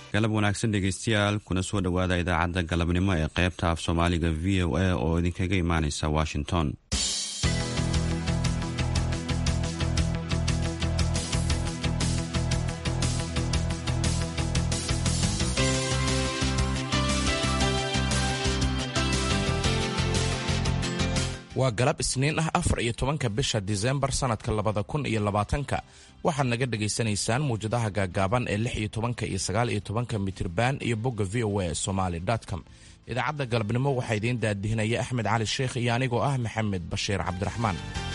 galab wanaagsan dhegeystayaal kuna soo dhowaada idaacadda galabnimo ee qaybta af soomaaliga v o a oo idinkaga imaaneysa washington waa galab isniin ah afar iyo tobanka bisha disembar sannadka labada kun iyo labaatanka waxaad naga dhagaysanaysaan muwjadaha gaagaaban ee lix iyo tobanka iyo sagaal iyo tobanka mitirban iyo bogga v o a somaly com idaacadda galabnimo waxaa idiin daadihinaya axmed cali sheekh iyo anigoo ah maxamed bashiir cabdiraxmaan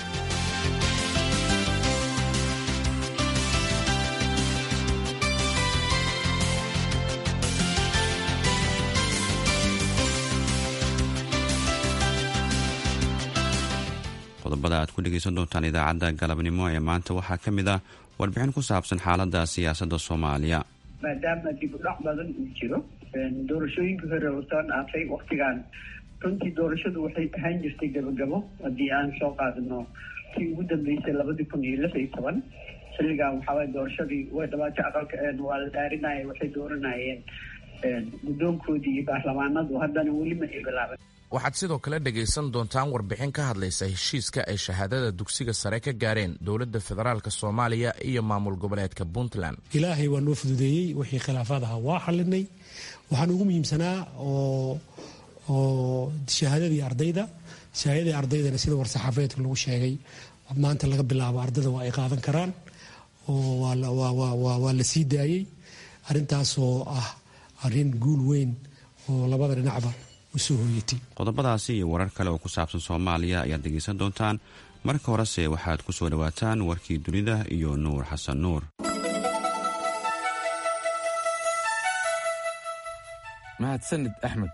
qodobada aad ku dhegaysan doontaan idaacadda galabnimo ee maanta waxaa ka mid ah warbixin ku saabsan xaaladda siyaasadda soomaaliya maadaama dib u dhac badan uu jiro doorashooyinkii hore oo soo dhaafay waktigan runtii doorashadu waxay ahaan jirtay gabagabo haddii aan soo qaadano tii ugu dambeysay labadii kun iyo lix iyo toban xilligan waxaaway doorashadii way dhabaatay aqalka waa la dhaarinaya waxay dooranayeen guddoonkoodii iyo baarlamaanadu haddana weli ma ay bilaaban waxaad sidoo kale dhegaysan doontaan warbixin ka hadlaysa heshiiska ay shahaadada dugsiga sare ka gaareen dowladda federaalk soomaaliya iyo maamul goboleedka puntland ilaahay waa noo fududeeyey wixii khilaafaad ahaa waa xalinay waxaan ugu muhiimsanaa oo shahaadadii ardayda shahaadadii ardaydana sida war-saxaafeedka lagu sheegay maanta laga bilaabo ardada waa ay qaadan karaan oo waa la sii daayey arrintaasoo ah arrin guul weyn oo labada dhinacba qodobadaasi iyo warar kale oo ku saabsan soomaaliya ayaad dhegaysan doontaan marka horese waxaad ku soo dhowaataan warkii dunida iyo nuur xasan nuur mahadsanid axmed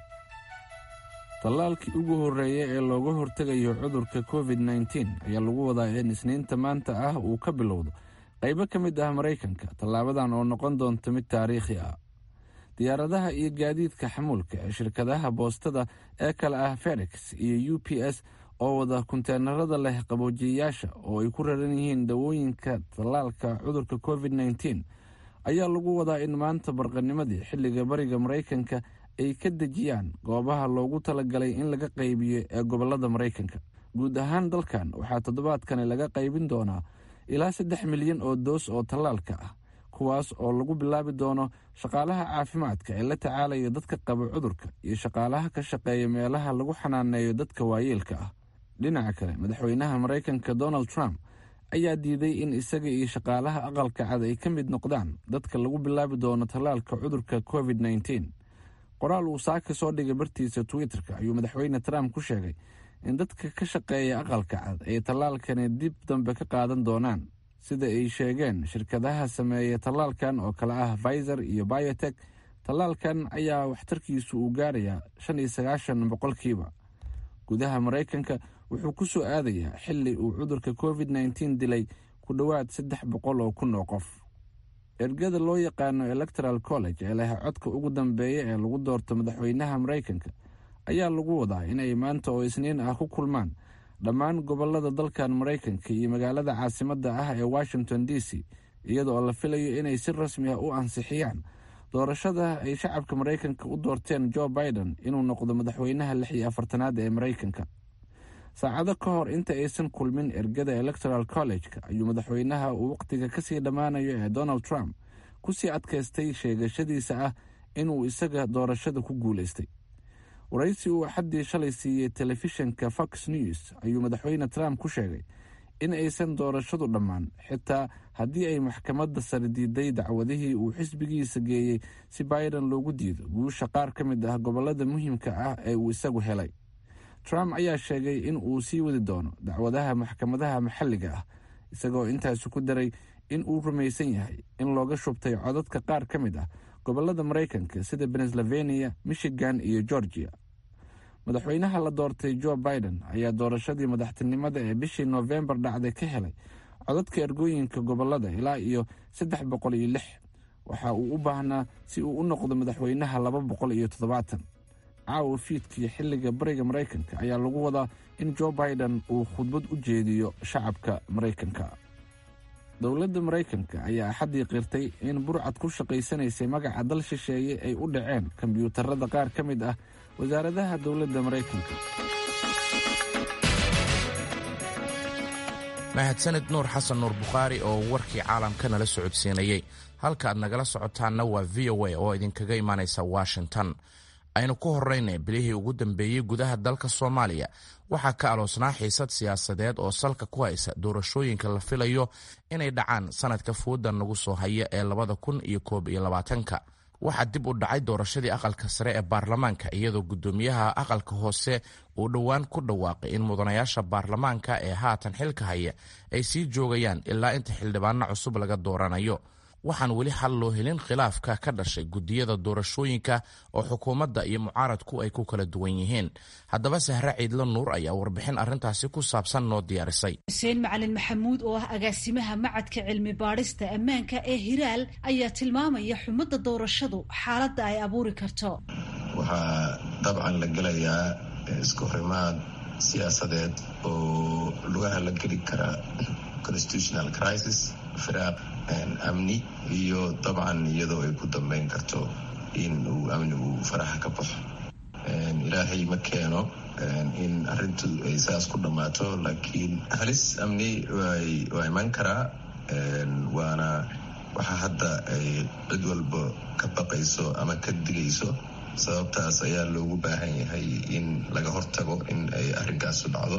tallaalkii ugu horreeya ee looga hortegayo cudurka covid nteen ayaa lagu wadaa in isniinta maanta ah uu ka bilowdo qaybo ka mid ah maraykanka tallaabadan oo noqon doonta mid taariikhi ah diyaaradaha iyo gaadiidka xamuulka ee shirkadaha boostada ee kale ah ferex iyo u p s oo wada kunteenarada leh qaboojiyayaasha oo ay ku raran yihiin dawooyinka tallaalka cudurka covid nteen ayaa lagu wadaa in maanta barqanimadii xilliga bariga maraykanka ay ka dejiyaan goobaha loogu talagalay in laga qaybiyo ee gobolada maraykanka guud ahaan dalkan waxaa toddobaadkani laga qaybin doonaa ilaa saddex milyan oo doos oo tallaalka ah kuwaas oo lagu bilaabi doono shaqaalaha caafimaadka ee la tacaalaya dadka qaba cudurka iyo shaqaalaha ka shaqeeya meelaha lagu xanaaneeyo dadka waayeelka ah dhinaca kale madaxweynaha maraykanka donald trump ayaa diiday in isaga iyo shaqaalaha aqalka cad ay ka mid noqdaan dadka lagu bilaabi doono tallaalka cudurka covid nteen qoraal uu saaka soo dhigay bartiisa twitter-ka ayuu madaxweyne trump ku sheegay in dadka ka shaqeeya aqalka cad ay tallaalkani dib dambe ka qaadan doonaan sida ay sheegeen shirkadaha sameeya tallaalkan oo kale ah pfizer iyo biotek tallaalkan ayaa waxtarkiisu uu gaarayaa shan iyo sagaashan boqolkiiba gudaha maraykanka wuxuu ku soo aadayaa xili uu cudurka covid nteen dilay ku dhowaad saddex boqol oo kun oo qof ergada loo yaqaano electoral college ee leh codka ugu dambeeya ee lagu doorto madaxweynaha maraykanka ayaa lagu wadaa inay maanta oo isniin ah ku kulmaan dhammaan gobolada dalkan maraykanka iyo magaalada caasimadda ah ee washington d c iyada oo la filayo inay si rasmi ah u ansixiyaan doorashada ay shacabka maraykanka u doorteen jo biden inuu noqdo madaxweynaha lix iyo afartanaad ee maraykanka saacado ka hor inta aysan kulmin ergada electoral college-ka ayuu madaxweynaha uu wakhtiga kasii dhammaanayo ee donald trump kusii adkaystay sheegashadiisa ah inuu isaga doorashada ku guulaystay waraysi uu axaddii shalay siiyey telefishinka fox news ayuu madaxweyne trump ku sheegay in aysan doorashadu dhammaan xitaa haddii ay maxkamadda sare diiday dacwadihii uu xisbigiisa geeyey si biden loogu diido guusha qaar ka mid ah gobolada muhiimka ah ee uu isagu helay trump ayaa sheegay in uu sii wadi doono dacwadaha maxkamadaha maxalliga ah isagoo intaasi ku daray in uu rumaysan yahay in looga shubtay codadka qaar ka mid ah gobolada maraykanka sida pennsylvania michigan iyo georgia madaxweynaha la doortay jo biden ayaa doorashadii madaxtinimada ee bishii noofembar dhacday ka helay codadka ergooyinka gobolada ilaa iyo saddex boqol iyo lix waxa uu u baahnaa si uu u noqdo madaxweynaha laba boqol iyo toddobaatan caawa fiidkii xilliga bariga maraykanka ayaa lagu wadaa in jo biden uu khudbad u jeediyo shacabka maraykanka dowladda maraykanka ayaa axaddii qirtay in burcad ku shaqaysanaysay magaca dal shisheeye ay u dhaceen kombiyuutarada qaar ka mid ah wasaaradaha dowladda maraykanka mahadsanid nuur xasan nuur bukhaari oo warkii caalamka nala socodsiinayey halka aad nagala socotaanna waa v o a oo idinkaga imaanaysa washington aynu ku horraynay bilihii ugu dambeeyey gudaha dalka soomaaliya waxaa ka aloosnaa xiisad siyaasadeed oo salka ku haysa doorashooyinka la filayo inay dhacaan sanadka fooda nagu soo haya ee labada kun iyo koob iyo labaatanka waxaa dib u dhacay doorashadii aqalka sare ee baarlamaanka iyadoo guddoomiyaha aqalka hoose uu dhowaan ku dhawaaqay in mudanayaasha baarlamaanka ee haatan xilka haya ay sii joogayaan ilaa inta xildhibaano cusub laga dooranayo waxaan weli xal loo helin khilaafka ka dhashay guddiyada doorashooyinka oo xukuumadda iyo mucaaradku ay ku kala duwan yihiin haddaba sahre ciidlo nuur ayaa warbixin arrintaasi ku saabsan noo diyaarisay xuseen macalin maxamuud oo ah agaasimaha macadka cilmi baadhista ammaanka ee hiraal ayaa tilmaamaya xumadda doorashadu xaaladda ay abuuri karto waxaa dabcan la gelayaa isku horimaad siyaasadeed oo lugaha la geli kara constitutional crisis firaaq amni iyo dabcan iyadoo ay ku dambeyn karto in uu amni uu faraxa ka baxo ilaahay ma keeno in arintu ay saas ku dhammaato laakiin halis amni waa iman karaa waana waxa hadda ay cid walba ka baqayso ama ka digayso sababtaas ayaa loogu baahan yahay in laga hortago in ay arrinkaasu dhacdo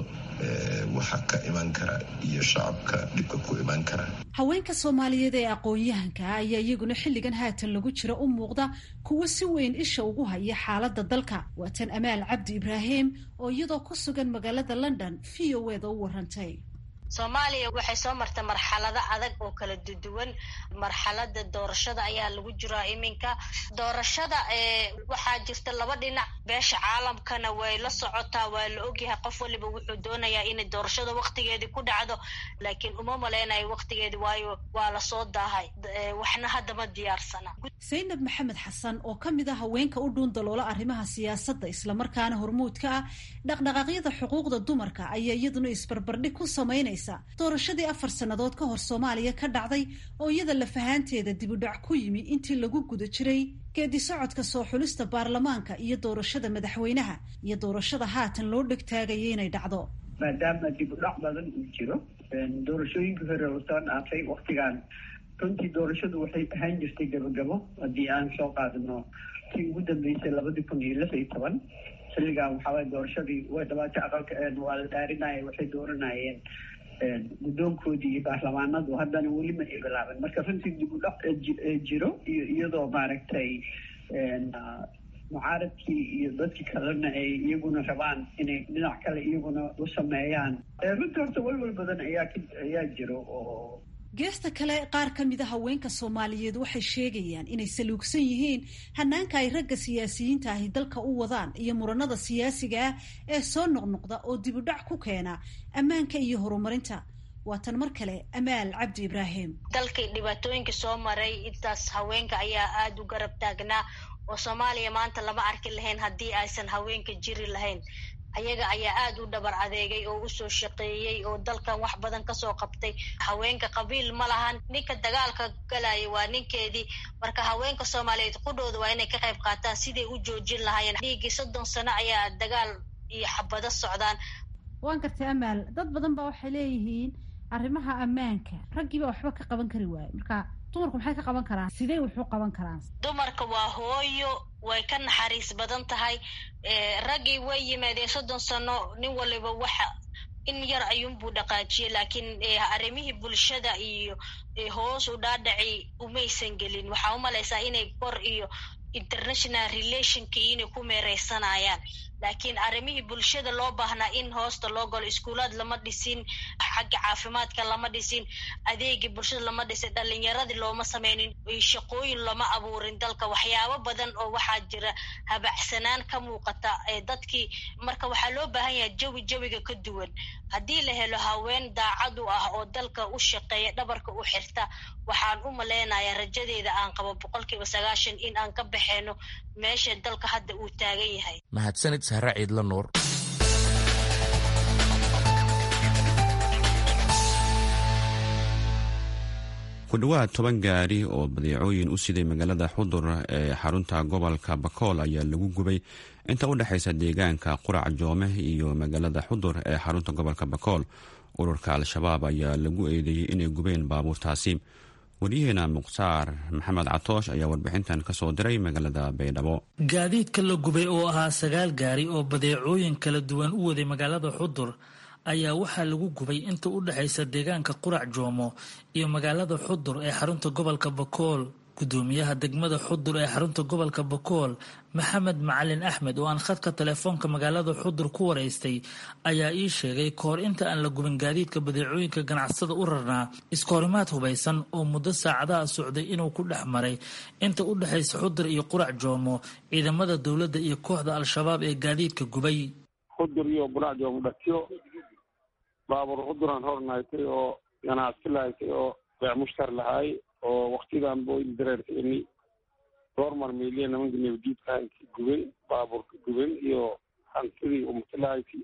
waxa ka iman kara iyo shacabka dhibka ku iman kara haweenka soomaaliyeed ee aqoon-yahanka ah ayaa iyaguna xilligan haatan lagu jira u muuqda kuwo si weyn isha ugu haya xaaladda dalka waa tan amaal cabdi ibraahim oo iyadoo ku sugan magaalada london v o eda u warantay soomaaliya waxay soo martay marxalado adag oo kala duduwan marxalada doorashada ayaa lagu jiraa iminka doorashada waxaa jirta laba dhinac beesha caalamkana way la socotaa waa la ogyahay qof waliba wuxuu doonayaa inay doorashada waktigeedii ku dhacdo laakiin uma maleynayo waktigeedi waayo waa lasoo daahay waxna haddama diyaarsana saynab maxamed xasan oo ka mid ah haweenka u dhuun daloola arrimaha siyaasadda islamarkaana hormuudka ah dhaqdhaqaaqyada xuquuqda dumarka ayaa iyaduna isbarbardhig ku samaynaysa doorashadii afar sannadood ka hor soomaaliya ka dhacday oo iyada lafahaanteeda dibudhac ku yimi intii lagu guda jiray geedi socodka soo xulista baarlamaanka iyo doorashada madaxweynaha iyo doorashada haatan loo dhegtaagaya inay dhacdo maadaama dibudhac badan uu jiro doorashooyinkii hore oo soo dhaafay waktigan runtii doorashadu waxay ahaan jirtay gabagabo haddii aan soo qaadano tii ugu dambeysay labadii kun iyo lix iyo toban xilligan waxaaway doorashadii way dhabaatay aqalka waa la dhaarinaya waxay dooranayeen guddoonkoodii iyo baarlamaanadu haddana weli ma ay bilaaban marka runtii dib u dhac jiro iyo iyadoo maaragtay mucaaradkii iyo dadkii kalena ay iyaguna rabaan inay dhinac kale iyaguna u sameeyaan runtii horta walwal badan ayaa ayaa jiro oo geesta kale qaar ka mid a haweenka soomaaliyeed waxay sheegayaan inay saluugsan yihiin hanaanka ay ragga siyaasiyiinta ahi dalka u wadaan iyo muranada siyaasiga ah ee soo noqnoqda oo dibudhac ku keena ammaanka iyo horumarinta waa tan mar kale amaal cabdi ibraahim dalkii dhibaatooyinka soo maray intaas haweenka ayaa aada u garab taagnaa oo soomaaliya maanta lama arki lahayn haddii aysan haweenka jiri lahayn ayaga ayaa aada u dhabar adeegay oo usoo shaqeeyey oo dalkan wax badan kasoo qabtay haweenka qabiil ma lahan ninka dagaalka galaya waa ninkeedii marka haweenka soomaaliyeed qudhooda waa inay ka qayb qaataan siday u joojin lahaayeen dhiiggii soddon sano ayaa dagaal iyo xabado socdaan waan gartay amaal dad badan baa waxay leeyihiin arrimaha ammaanka raggiiba waxba ka qaban kari waaye marka dumarku maxay ka qaban karaan sidee wuxuu qaban karaan dumarka waa hooyo way ka naxariis badan tahay raggii way yimaadeen soddon sano nin waliba waxa in yar ayuunbuu dhaqaajiyey laakiin arrimihii bulshada iyo hoos u dhaadhaci umaysan gelin waxaa umalaysaa inay kor iyo international relationkii inay ku meereysanayaan laakiin arrimihii bulshada loo baahnaa in hoosta loo galo iskuulaad lama dhisin xagga caafimaadka lama dhisin adeegii bulshada lama dhisin dhalinyaradii looma sameynin shaqooyin lama abuurin dalka waxyaabo badan oo waxaa jira habacsanaan ka muuqata dadkii marka waxaa loo baahan yahay jawi jawiga ka duwan haddii la helo haween daacad u ah oo dalka u shaqeeya dhabarka u xirta waxaan u maleynayaa rajadeeda aan qabo boqolkiiba sagaashan in aan ka baxeyno meesha dalka hadda uu taagan yahay mahadsanid sahre ciidla nuur ku dhowaad toban gaari oo badeecooyin u siday magaalada xudur ee xarunta gobolka bakool ayaa lagu gubay inta u dhexaysa deegaanka qurac joome iyo magaalada xudur ee xarunta gobolka bakool ururka al-shabaab ayaa lagu eedeeyey inay gubeen baabuurtaasi waryaheena mukhtaar maxamed catoosh ayaa warbixintan ka soo diray magaalada baydhabo gaadiidka la gubay oo ahaa sagaal gaari oo badeecooyin kala duwan u waday magaalada xudur ayaa waxaa lagu gubay inta u dhexaysa deegaanka qurac joomo iyo magaalada xudur ee xarunta gobolka bakool gudoomiyaha degmada xudur ee xarunta gobolka bakool maxamed macalin axmed oo aan khadka telefoonka magaalada xudur ku waraystay ayaa ii sheegay kahor inta aan la gubin gaadiidka badeecooyinka ganacsada u rarnaa iskahorimaad hubaysan oo muddo saacadaha socday inuu ku dhex maray inta u dhexaysa xudur iyo qurac joomo ciidamada dowladda iyo kooxda al-shabaab ee gaadiidka gubay xudur iyo qurac joomo dhatiyo baabuur xuduran hornaaytay oo ganacsi lahaysay oo beec mushtar lahaay oo waktidan boyn dareerkani doormar meeliya nimanka nabadiidka hanki guben baabuurka guben iyo hantidii umatilahayti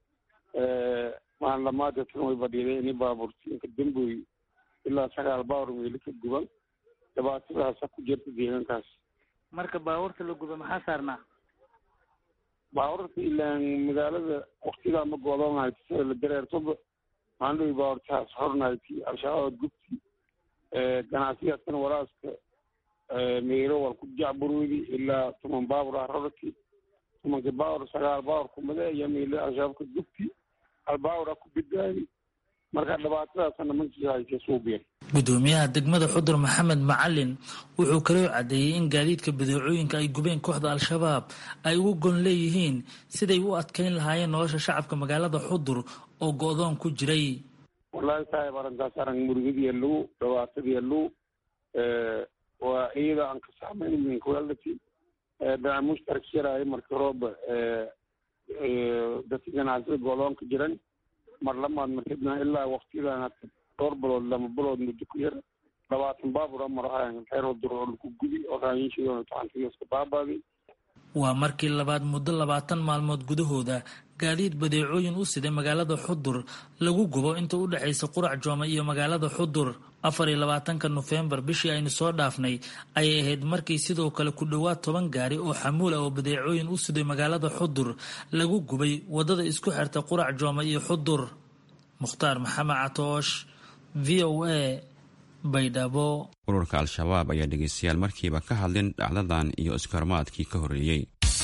maalin dhamaada tan way badhiiday ini baabuurtiinka damboy ilaa sagaal baawur meeli ka guban dhibaatadaasa ku jirta deegaankaas marka baabuurta la guba maxaa saarnaa baabuurta ilaan magaalada waktidaa ma goodoonahayti sida la dareertoba maandhowi baabuurtahaas hornahayti al-shabaab gubti ganacsigaaskan waraaska meero wal ku jacburwedi ilaa toman baabur ah rorki tomanka baabur sagaal baabur kumade iyo meelo al-shabaabka gubti hal baabur ah ku bidbaadi marka dhibaatadaasna nimankii haysa suubiyeen gudoomiyaha degmada xudur maxamed macalin wuxuu kaloo caddeeyey in gaadiidka badeecooyinka ay gubeen kooxda al-shabaab ay ugu gon leeyihiin siday u adkeyn lahaayeen nolosha shacabka magaalada xudur oo go-doon ku jiray wallahi saaib arrintaas arag murugadiya lagu dhibaatadiya lagu waa iyada aan ka saamayn minkwality dana mushtarak yaraayo marka rooba dadka ganacsida goodoonka jiran mar lamaad markadna ilaa waktidan hata dhowr bilood lama bilood muddo ku yar labaatan baabur amar ahayn reer wadur oo laku gudi oo raayinshidona taxantigaska baabaaday waa markii labaad muddo labaatan maalmood gudahooda gaadiid badeecooyin u siday magaalada xudur lagu gubo inta u dhexaysa qurac joome iyo magaalada xudur afar iyo labaatanka nofembar bishii aynu soo dhaafnay ayay ahayd markii sidoo kale ku dhowaad toban gaari oo xamuul ah oo badeecooyin u siday magaalada xudur lagu gubay wadada isku xirta qurac joome iyo xudur mukhtaar maxamed catoosh v o a baydhabo ururka al-shabaab ayaa dhegeystayaal markiiba ka hadlin dhacdadan iyo iskahormaadkii ka horreeyey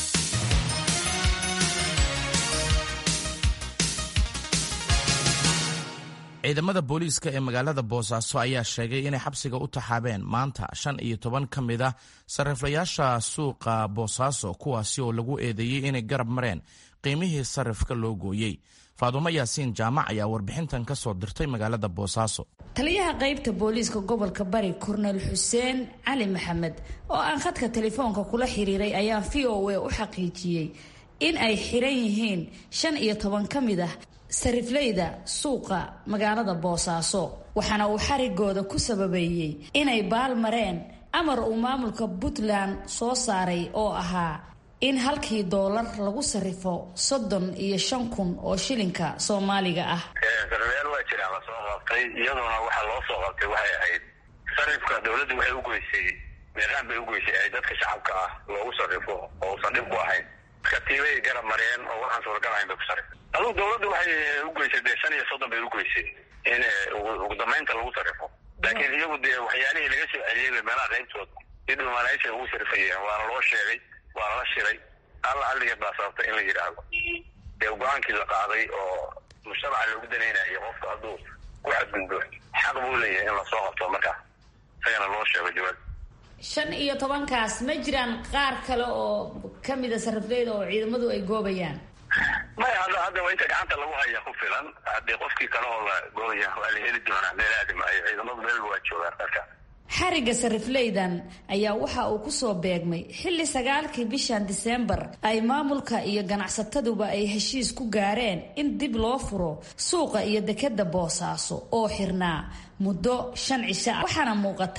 ciidamada booliiska ee magaalada boosaaso ayaa sheegay inay xabsiga u taxaabeen maanta shan iyo toban ka mid ah sariflayaasha suuqa boosaaso kuwaasi oo lagu eedeeyey inay garab mareen qiimihii sarifka loo gooyey faadumo yaasiin jaamac ayaa warbixintan ka soo dirtay magaalada boosaaso taliyaha qaybta booliiska gobolka bari kornel xuseen cali maxamed oo aan khadka telefoonka kula xiriiray ayaa v o a u xaqiijiyey in ay xiran yihiin shan iyo toban ka mid ah sarifleyda suuqa magaalada boosaaso waxaana uu xarigooda ku sababeeyey inay baal mareen amar uu maamulka puntland soo saaray oo ahaa in halkii doolar lagu sarifo soddon iyo shan kun oo shilinka soomaaliga ah sarifyaal waa jiraan lasoo qabtay iyaduna waxaa loo soo qabtay waxay ahayd sarifka dowladda waxay ugoysay meeqaan bay ugoysay ay dadka shacabka ah loogu sarifo oo uusan dhib ku ahayn katiibay garab mareen oo waxaan suuragal ahayn bay ku sarif adugu dowladdu waxay ugoysay dee shan iyo soddon bay ugoysay in ugu dambeynta lagu sarifo laakiin iyagu dee waxyaalihii laga soo celiyey bay meelaha qaybtooda si dhumaalayshay ugu sarifayeen waana loo sheegay waa lala shiray alla halligeed baa sababtay in la yidhaahdo dee go-aankii la qaaday oo mujtamaca loogu danaynayo qofka hadduu ku xadgudbo xaq buu leeyahay in lasoo qabto markaa isagana loo sheego jawaab shan iyo tobankaas ma jiraan qaar kale oo kamida sarifleyda oo ciidamadu ay goobayaan maya hadda hadda waa inta gacanta lagu haya ku filan haddii qofkii kale oo la goobaya waa la heli doonaa meel aadi maayo ciidamadu meelba waa joogaan marka xariga sarifleydan ayaa waxa uu kusoo beegmay xilli sagaalkii bishan diseembar ay maamulka iyo ganacsataduba ay heshiis ku gaareen in dib loo furo suuqa iyo dekeda boosaaso oo xirnaa muddo shan cisho ah waxaana muuqata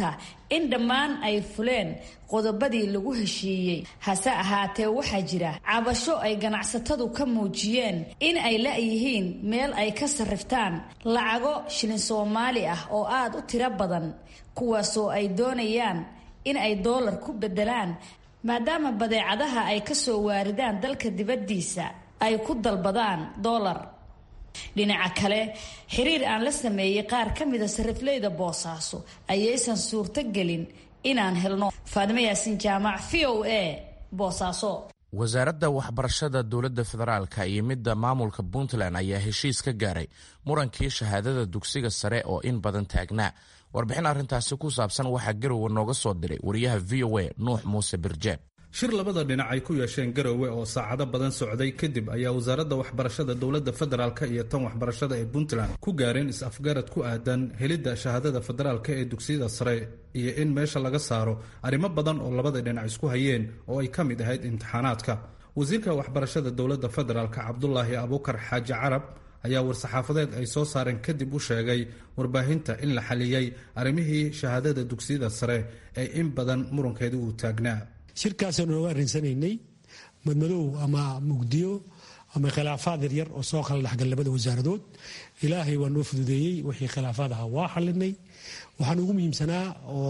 in dhammaan ay fuleen qodobadii lagu heshiiyey hase ahaatee waxaa jira cabasho ay ganacsatadu ka muujiyeen in ay la-yihiin meel ay ka sarriftaan lacago shilin soomaali ah oo aada u tiro badan kuwaasoo ay doonayaan in ay doolar ku bedelaan maadaama badeecadaha ay kasoo waaridaan dalka dibaddiisa ay ku dalbadaan doolar dhinaca kale xiriir aan la sameeyey qaar ka mida sarifleyda boosaaso ayaysan suurto gelin inaan helno faadimo yaasiin jaamac v o a boosaaso wasaaradda waxbarashada dowladda federaalka iyo midda maamulka puntland ayaa heshiis ka gaaray murankii shahaadada dugsiga sare oo in badan taagnaa warbixin arrintaasi ku saabsan waxaa garowe nooga soo diray wariyaha v o a nuux muuse birjeen shir labada dhinac ay ku yeesheen garowe oo saacado badan socday kadib ayaa wasaaradda waxbarashada dowladda federaalk iyo tan waxbarashada ee puntland ku gaareen is-afgarad ku aadan helidda shahaadada federaalk ee dugsiyada sare iyo in meesha laga saaro arrimo badan oo labada dhinac isku hayeen oo ay ka mid ahayd imtixaanaadka wasiirka waxbarashada dowladda federaalk cabdulaahi abuukar xaaji carab ayaa war-saxaafadeed ay soo saareen kadib u sheegay warbaahinta in la xaliyey arrimihii shahaadada dugsiyada sare ee in badan murankeedu uu taagnaa shirkaasaynu nooga arrinsanaynay madmadow ama mugdiyo ama khilaafaad yaryar oo soo kala dhexgal labada wasaaradood ilaahay waa noo fududeeyey wixii khilaafaad ahaa waa xalinay waxaan ugu muhiimsanaa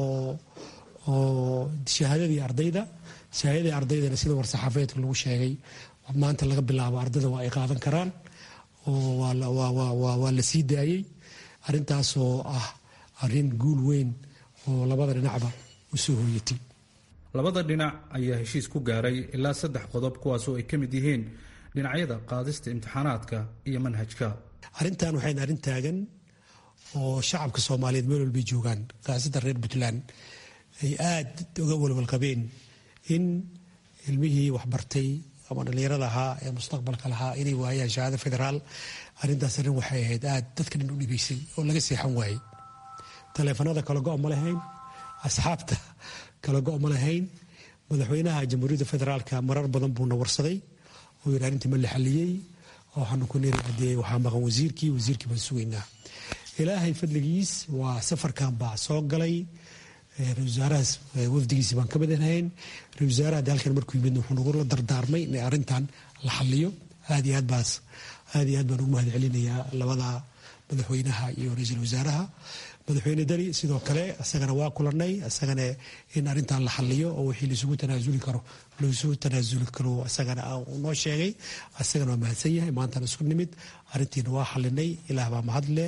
oo shahaadadii ardayda shahaadadii ardaydana sida war-saxaafeedka lagu sheegay maanta laga bilaabo ardayda waa ay qaadan karaan oo waa la sii daayey arintaasoo ah arin guul weyn oo labada dhinacba u soo hooyatay labada dhinac ayaa heshiis ku gaaray ilaa saddex qodob kuwaasoo ay ka mid yihiin dhinacyada qaadista imtixaanaadka iyo manhajka arrintan waxayn arrin taagan oo shacabka soomaaliyeed meel walbay joogaan khaasatan reer puntland ay aada uga walwalqabeen in ilmihii waxbartay ama dhallinyarada ahaa ee mustaqbalka lahaa inay waayaan shahaado federaal arrintaas arrin waxay ahayd aada dadka dhan u dhibaysay oo laga seexan waayey taleefanada kala go' ma lahayn asxaabta kala go' ma lahayn madaxweynaha jamhuuriyadda federaalka marar badan buuna warsaday oo yidhi arrintii ma la xaliyey waxaanu ku niri haddee waxaa maqan wasiirkii wasiirkii baan sugaynaa ilaahay fadligiis waa safarkan baa soo galay ra-isul wasaarahaas wafdigiisi baan ka midanahayn ra-isul wasaaraha de halkan markuu yimid wuxuu nagula dardaarmay in arrintan la xaliyo aad iyo aad baas aad iyo aad baan ugu mahad celinayaa labada madaxweynaha iyo ra-iisul wasaaraha madaxweyne dali sidoo kale isagana waa kulanay isagana in arrintan la xaliyo oo wixii laisugu tanaasuli karo laisugu tanaasuli karo isagana noo sheegay isagana waa mahadsan yahay maantana isku nimid arrintiina waa xalinay ilaah baa mahadle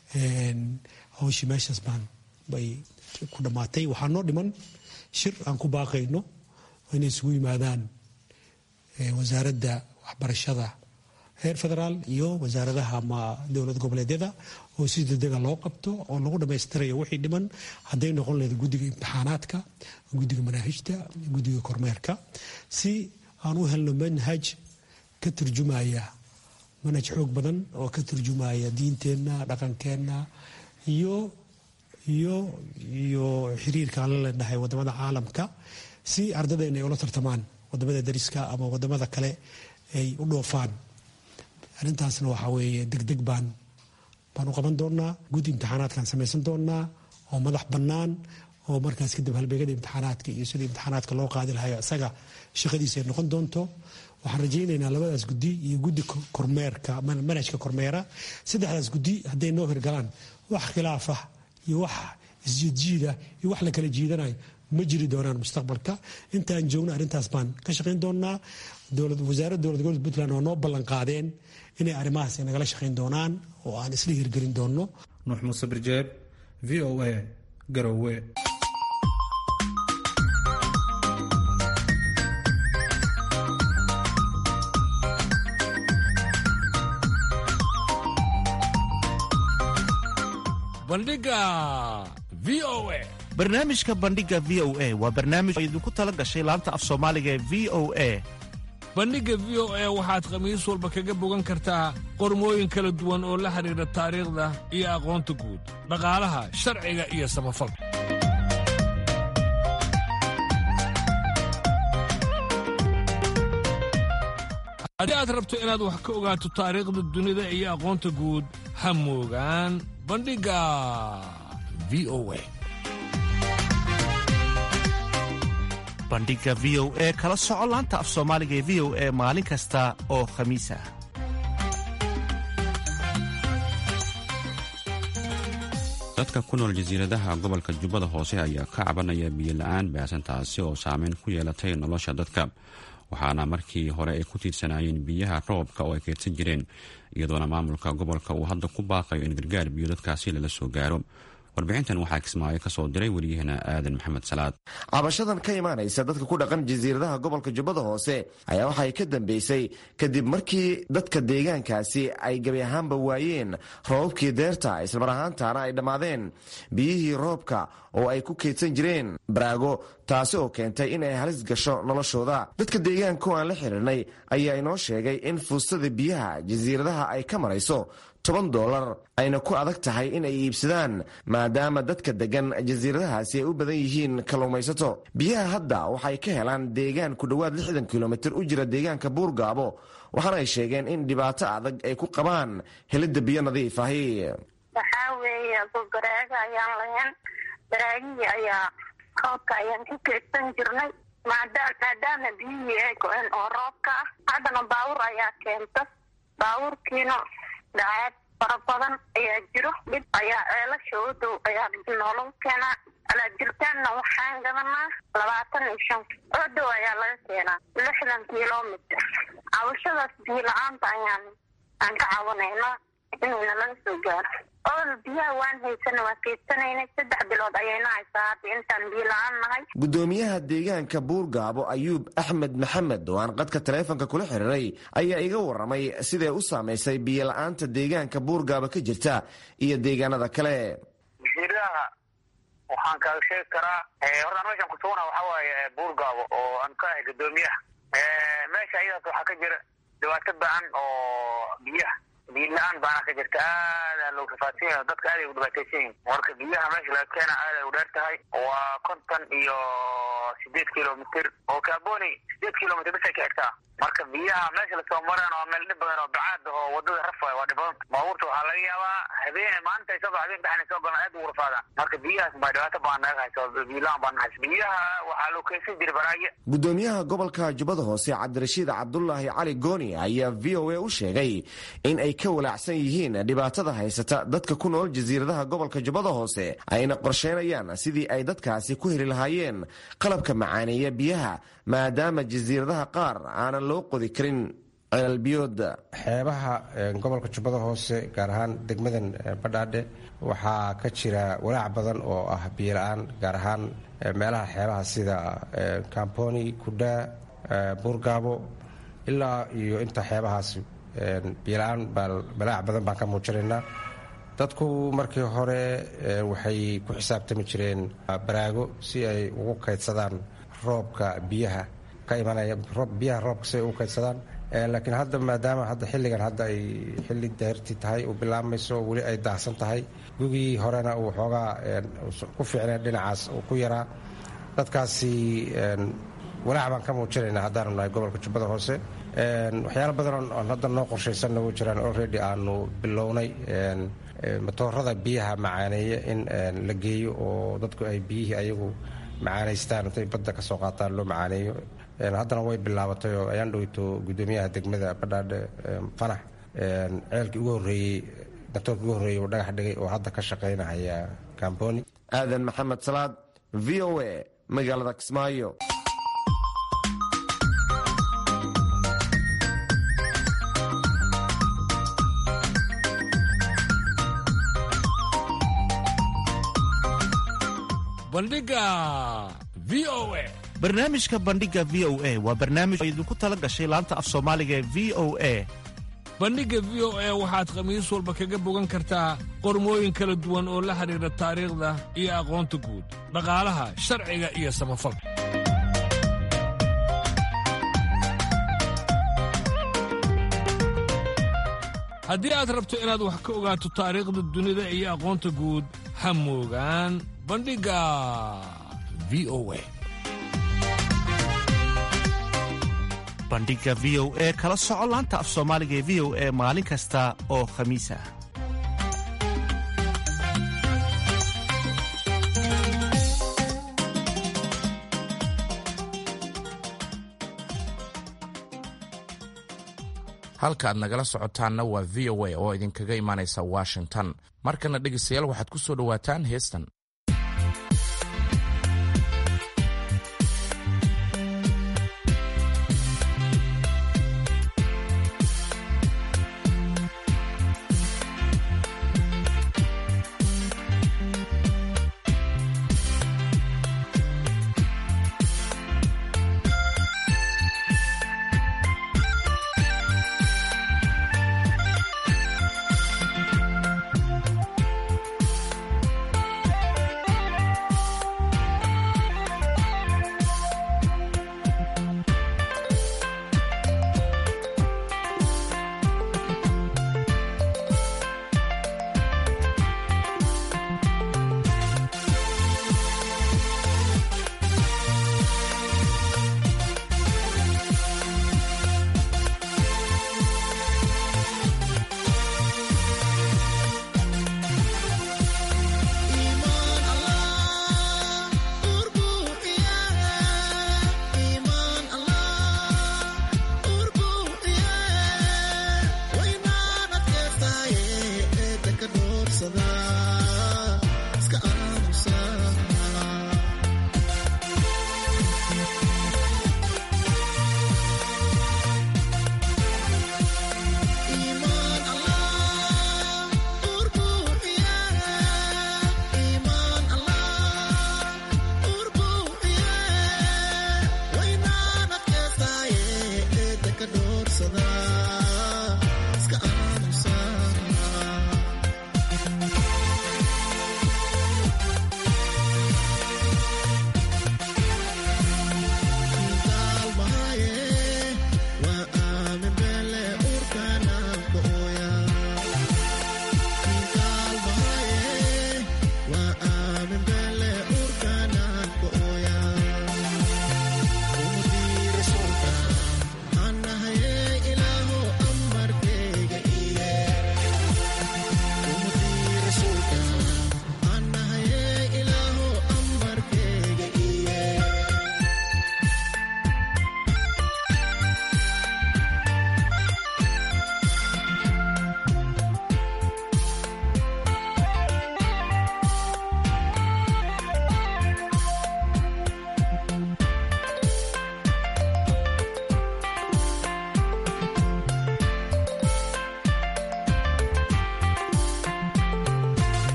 hawshii meeshaas baan bay ku dhammaatay waxaa noo dhiman shir aan ku baaqayno inay isugu yimaadaan wasaaradda waxbarashada heer federaal iyo wasaaradaha ama dowlad goboleedyada oo si degdega loo qabto oo lagu dhammaystirayo wixii dhiman hadday noqon lahayd guddiga imtixaanaadka guddiga manaahijta guddiga kormeerka si aan u helno manhaj ka turjumaya manhaj xoog badan oo ka turjumaya diinteenna dhaqankeenna iyo iyo iyo xiriirka aan la leenahay wadamada caalamka si ardadeenna ay ula tartamaan wadamada dariska ama wadamada kale ay u dhoofaan arrintaasna waxaa weeye degdeg baan baan u qaban doonaa guddi imtixaanaadkaan samaysan doonaa oo madax bannaan oo markaas kadib halbeegada imtixaanaadka iyo sida imtixaanaadka loo qaadi lahayo isaga shaqadiisa ay noqon doonto waxaan rajaynaynaa labadaas guddi iyo guddi kormeerka manhajka kormeera saddexdaas guddi hadday noo hirgalaan wax khilaaf ah iyo wax isjiidjiida iyo wax la kala jiidanayo ma jiri doonaan mustaqbalka intaan joogno arrintaas baan ka shaqayn doonaa wasaaradda dowlad gobolka puntland oo noo ballan qaadeen inay arrimahaas nagala shaqayn doonaan oo aan isla hirgelin doonno nuux muuse birjeeb v o a garowe bandhiga v o a barnaamijka bandhiga v o a waa barnaamij oo idinku tala gashay laanta af soomaaliga ee v o a bandhigga v o a waxaad khamiis walba kaga bogan kartaa qormooyin kala duwan oo la xidhiidha taariikhda iyo aqoonta guud dhaqaalaha sharciga iyo samafalka haddii aad rabto inaad wax ka ogaato taariikhda dunida iyo aqoonta guud ha moogaan bandhigga v o a bandhiga v o e kala soco laanta af soomaaliga ee v o e maalin kasta oo khamiis ah dadka ku nool jasiiradaha gobolka jubbada hoose ayaa ka cabanaya biyo la-aan baasan taasi oo saameyn ku yeelatay nolosha dadka waxaana markii hore ay ku tiirsanaayeen biyaha roobka oo ay keedsan jireen iyadoona maamulka gobolka uu hadda ku baaqayo in gargaar biyo dadkaasi lala soo gaaro warbixintan waxaa kismaayo ka soo diray wariyahana aadan maxamed salaad cabashadan ka imaanaysa dadka ku dhaqan jasiiradaha gobolka jubbada hoose ayaa waxay ka dambeysay kadib markii dadka deegaankaasi ay gebi ahaanba waayeen roobabkii deerta islamar ahaantaana ay dhammaadeen biyihii roobka oo ay ku keydsan jireen baraago taasi oo keentay in ay halis gasho noloshooda dadka deegaanka oo aan la xiriirnay ayaa inoo sheegay in fuustada biyaha jasiiradaha ay ka marayso toban dolar ayna ku adag tahay in ay iibsadaan maadaama dadka degan jasiiradahaasi ay u badan yihiin kalluumaysato biyaha hadda waxay ka helaan deegaan ku dhowaad lixdan kilomitir u jira deegaanka buurgaabo waxaana ay sheegeen in dhibaato adag ay ku qabaan helidda biyo nadiif ahi waxaa weeye baraaga ayaan lahayn baraagihii ayaa roobka ayaan ku keedsan jirnay maadaama biyihii ay go-een oo roobka ah haddana baawur ayaa keenta baawurkiina dhacaad fara badan ayaa jiro dhib ayaa ceelasha u dhow ayaa noolou keenaa alaajirtaanna waxaan gadanaa labaatan iyo shan oo dhow ayaa laga keenaa lixdan kilomitr cabashadaas biyo la-aanta ayaan aan ka cawanaynaa inayna laga soo gaaro ool biyaha waan haysana waan keedsanaynay saddex bilood ayayna haysaa hadda intaan biyo la-aan nahay gudoomiyaha deegaanka buurgaabo ayuub axmed maxamed oo aan qadka taleefonka kula xiriiray ayaa iga waramay siday u saamaysay biyo la-aanta deegaanka buurgaabo ka jirta iyo deegaanada kale jasiiradaha waxaan kaaga sheegi karaa horta an meeshaan kusugana waxaa waaye buurgaabo oo aan ka ahay gudoomiyaha meesha iyadaas waxaa ka jira dhibaato ba-an oo biyaha biyo la-aan baana ka jirta aada loo rafaadsan yahay dadka aad ay u dhibaataysan yihin marka biyaha meesha laga keena aad ay u dheer tahay waa konton iyo sideed kilomitr oo kaaboni sideed kilomitr bisay ka xigtaa marka biyaha meesha lasoo mareen waa meel dhib badan oo bacaad oo wadada raf waay waa dhib badan baabuurta waxaa laga yaabaa habeen maalinta ay soo ba habeen dhaxna soo galaan aad ugu rafaadaan marka biyahaas baa dhibaato baan naga hayso biyola-aan baan hayso biyaha waxaa loo keensan jiray baraagya gudoomiyaha gobolka jubbada hoose cabdirashiid cabdulaahi cali gooni ayaa v o a u sheegay in ay ka walaacsan yihiin dhibaatada haysata dadka ku nool jasiiradaha gobolka jubbada hoose ayna qorsheynayaan sidii ay dadkaasi ku heli lahaayeen qalabka macaaneeya biyaha maadaama jasiiradaha qaar aanan loo qodi karin ceelbiyood xeebaha gobolka jubbada hoose gaar ahaan degmadan badhaadhe waxaa ka jira walaac badan oo ah biyo la-aan gaar ahaan meelaha xeebaha sida kamponi kudhaa buurgaabo ilaa iyo inta xeebahaas biyo la-aan balaac badan baan ka muujinaynaa dadku markii hore waxay ku xisaabtami jireen baraago si ay ugu kaydsadaan roobka biyaha ka imanaya biyaha roobka si ay ugu kaydsadaan laakiin hadda maadaama hadda xilligan hadda ay xilli deerti tahay uu bilaabmayso weli ay daahsan tahay gugii horena uu xoogaa ku fiicnay dhinacaas uu ku yaraa dadkaasi walaac baan ka muujinaynaa haddaanu nahay gobolka jubbada hoose waxyaala badan oon hadda noo qorshaysanna u jiraan already aanu bilownay matoorada biyaha macaaneeya in la geeyo oo dadku ay biyihii ayagu macaanaystaan intay badda ka soo qaataan loo macaaneeyo haddana way bilaabatay oo ayaan dhoweyto gudoomiyaha degmada badhaadhe fanax ceelkii ugu horreeyey matoorkii ugu horreeyey uu dhagax dhigay oo hadda ka shaqaynahaya kamboni aadan maxamed salaad v o a magaalada kismaayo bandhiga v o a barnaamijka bandhiga v o a waa barnaamij oo idinku tala gashay laanta af soomaaliga ee v o a bandhigga v o a waxaad khamiis walba kaga bogan kartaa qormooyin kala duwan oo la xidhiidha taariikhda iyo aqoonta guud dhaqaalaha sharciga iyo samafalka haddii aad rabto inaad wax ka ogaato taariikhda dunida iyo aqoonta guud ha moogaan bandhigga v o a bandhiga v o e kala soco laanta af soomaaliga ee v o e maalin kasta oo khamiis ah halka aad nagala socotaanna waa v o a oo idinkaga imaanaysa washington markana dhegaystayaal waxaad ku soo dhowaataan heestan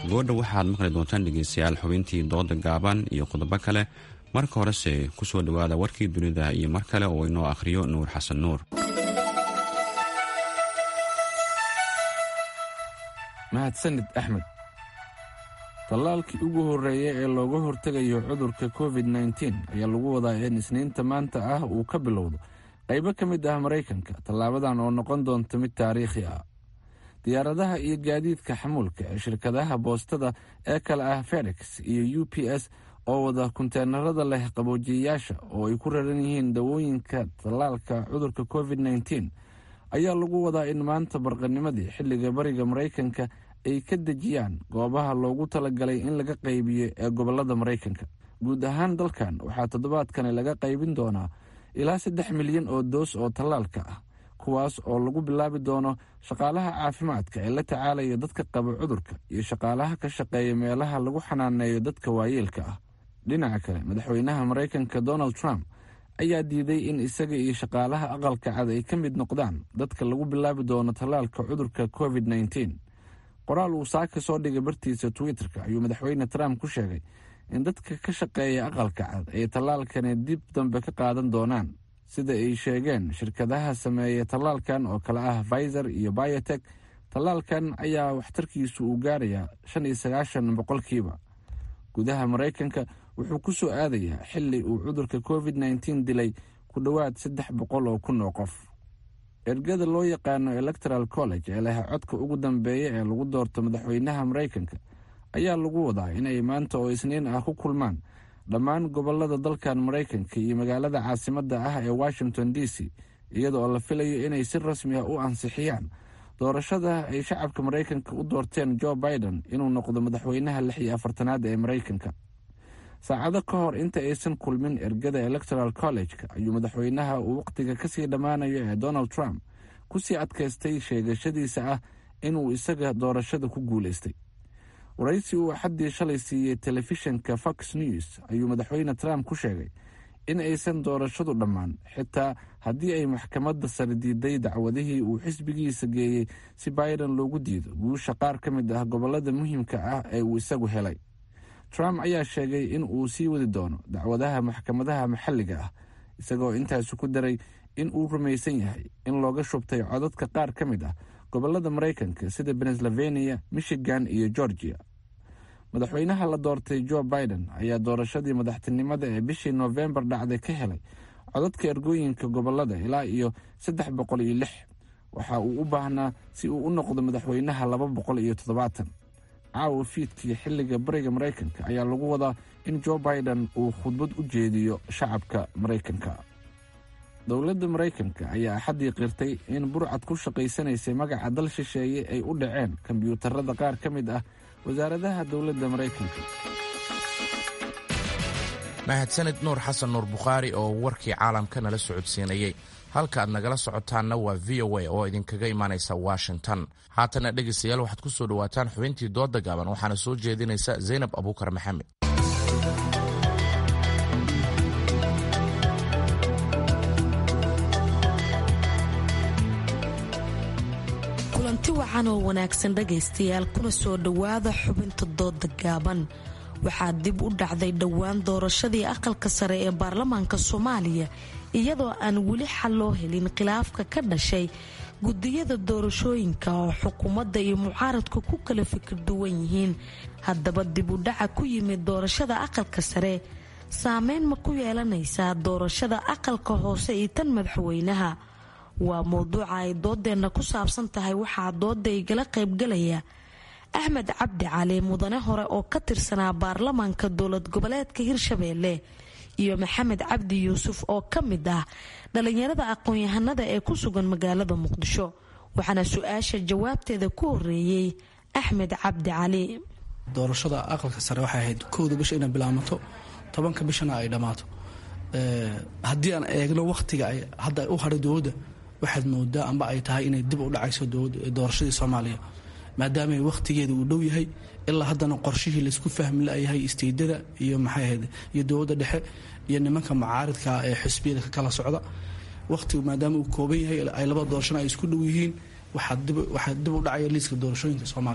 goodha waxaad maqli doontaan dhegeystayaal xubintii dooda gaaban iyo qodobo kale marka horese kusoo dhowaada warkii dunida iyo mar kale oo inoo akhriyo nuur xasan nuur mahadsanid axmed tallaalkii ugu horreeya ee looga hortegayo cudurka covid nteen ayaa lagu wadaa in isniinta maanta ah uu ka bilowdo qaybo ka mid ah maraykanka tallaabadan oo noqon doonta mid taariikhi ah diyaaradaha iyo gaadiidka xamuulka ee shirkadaha boostada ee kale ah fedex iyo u p s oo wada kunteenarada leh qaboojiyayaasha oo ay ku raran yihiin dawooyinka tallaalka cudurka covid nteen ayaa lagu wadaa in maanta barqanimadii xilliga bariga maraykanka ay ka dejiyaan goobaha loogu talagalay in laga qaybiyo ee gobolada maraykanka guud ahaan dalkan waxaa toddobaadkani laga qaybin doonaa ilaa saddex milyan oo doos oo tallaalka ah kuwaas oo lagu bilaabi doono shaqaalaha caafimaadka ee la tacaalaya dadka qaba cudurka iyo shaqaalaha ka shaqeeya meelaha lagu xanaaneeyo dadka waayeelka ah dhinaca kale madaxweynaha maraykanka donald trump ayaa diiday in isaga iyo shaqaalaha aqalka cad ay ka mid noqdaan dadka lagu bilaabi doono tallaalka cudurka covid nteen qoraal uu saaka soo dhigay bartiisa twitter-ka ayuu madaxweyne trump ku sheegay in dadka ka shaqeeya aqalka cad ay tallaalkani dib dambe ka qaadan doonaan sida ay sheegeen shirkadaha sameeya tallaalkan oo kale ah pfizer iyo biotek tallaalkan ayaa waxtarkiisu uu gaarayaa shan iyo sagaashan boqolkiiba gudaha maraykanka wuxuu ku soo aadayaa xili uu cudurka covid nteen dilay ku dhowaad saddex boqol oo kun oo qof ergada loo yaqaano electoral college ee leh codka ugu dambeeya ee lagu doorto madaxweynaha maraykanka ayaa lagu wadaa inay maanta oo isniin ah ku kulmaan dhammaan gobolada dalkan maraykanka iyo magaalada caasimadda ah ee washington d c iyada oo la filayo inay si rasmi ah u ansixiyaan doorashada ay shacabka maraykanka u doorteen jo biden inuu noqdo madaxweynaha lix iyo afartanaad ee maraykanka saacado ka hor inta aysan kulmin ergada electoral college-ka ayuu madaxweynaha uu wakhtiga kasii dhammaanayo ee donald trump kusii adkaystay sheegashadiisa ah inuu isaga doorashada ku guulaystay waraysi uu axaddii shalay siiyey telefishinka fox news ayuu madaxweyne trump ku sheegay in aysan doorashadu dhammaan xitaa haddii ay maxkamadda sare diiday dacwadihii uu xisbigiisa geeyey si biden loogu diido guusha qaar ka mid ah gobolada muhiimka ah ee uu isagu helay trump ayaa sheegay in uu sii wadi doono dacwadaha maxkamadaha maxalliga ah isagoo intaasi ku daray in uu rumaysan yahay in looga shubtay codadka qaar ka mid ah gobolada maraykanka sida pennsylvania michigan iyo georgia madaxweynaha la doortay jo biden ayaa doorashadii madaxtinimada ee bishii noofembar dhacday ka helay codadka ergooyinka gobolada ilaa iyo saddex boqol iyo lix waxa uu u baahnaa si uu u noqdo madaxweynaha laba boqol iyo toddobaatan caawa fiidkii xilliga bariga maraykanka ayaa lagu wadaa in jo biden uu khudbad u jeediyo shacabka maraykanka dowladda maraykanka ayaa axaddii qirtay in burcad ku shaqaysanaysay magaca dal shisheeye ay u dhaceen kombyuutarada qaar ka mid ah wasaaradaha dowladda maraykanka mahadsanid nuur xasan nuur bukhaari oo warkii caalamka nala socodsiinayey halka aad nagala socotaanna waa v o a oo idinkaga imaanaysa washington haatana dhegaystayaal waxaad ku soo dhowaataan xubintii dooda gaaban waxaana soo jeedinaysa zaynab abuukar maxamed kulanti wacan oo wanaagsan dhagaystayaal kuna soo dhowaada xubinta dooda gaaban waxaa dib u dhacday dhowaan doorashadii aqalka sare ee baarlamaanka soomaaliya iyadoo aan weli xal loo helin khilaafka ka dhashay gudiyada doorashooyinka oo xukuumadda iyo mucaaradku ku kala fikir duwan yihiin haddaba dib u dhaca ku yimid doorashada aqalka sare saameyn ma ku yeelanaysaa doorashada aqalka hoose iyo tan madaxweynaha waa mowduuca ay doodeenna ku saabsan tahay waxaa dooda igala qaybgalaya axmed cabdi cali mudane hore oo ka tirsanaa baarlamaanka dowlad goboleedka hirshabeelle iyo maxamed cabdi yuusuf oo ka mid ah dhalinyarada aqoon-yahanada ee ku sugan magaalada muqdisho waxaana su-aasha jawaabteeda ku horeeyey axmed cabdi cali doorashada aqalka sare waxay ahayd kowda bisha inay bilaamato tobanka bishana ay dhammaato haddii aan eegno wakhtiga ay hadda u hadhay dowladda waxaad moodaa amba ay tahay inay dib u dhacayso doorashadii soomaaliya maadaama wakhtigeeda uu dhow yahay ilaa haddana qorshihii laysku fahmi layahay isteydada iyo maxay ahayd iyo dowladda dhexe iyo nimanka mucaaridka ee xisbiyada ka kala socda wakhtigu maadaama uu kooban yahay ay labada doorashana ay isku dhow yihiin waxaa dib u dhacaya liiska doorashooyinka soomaaliya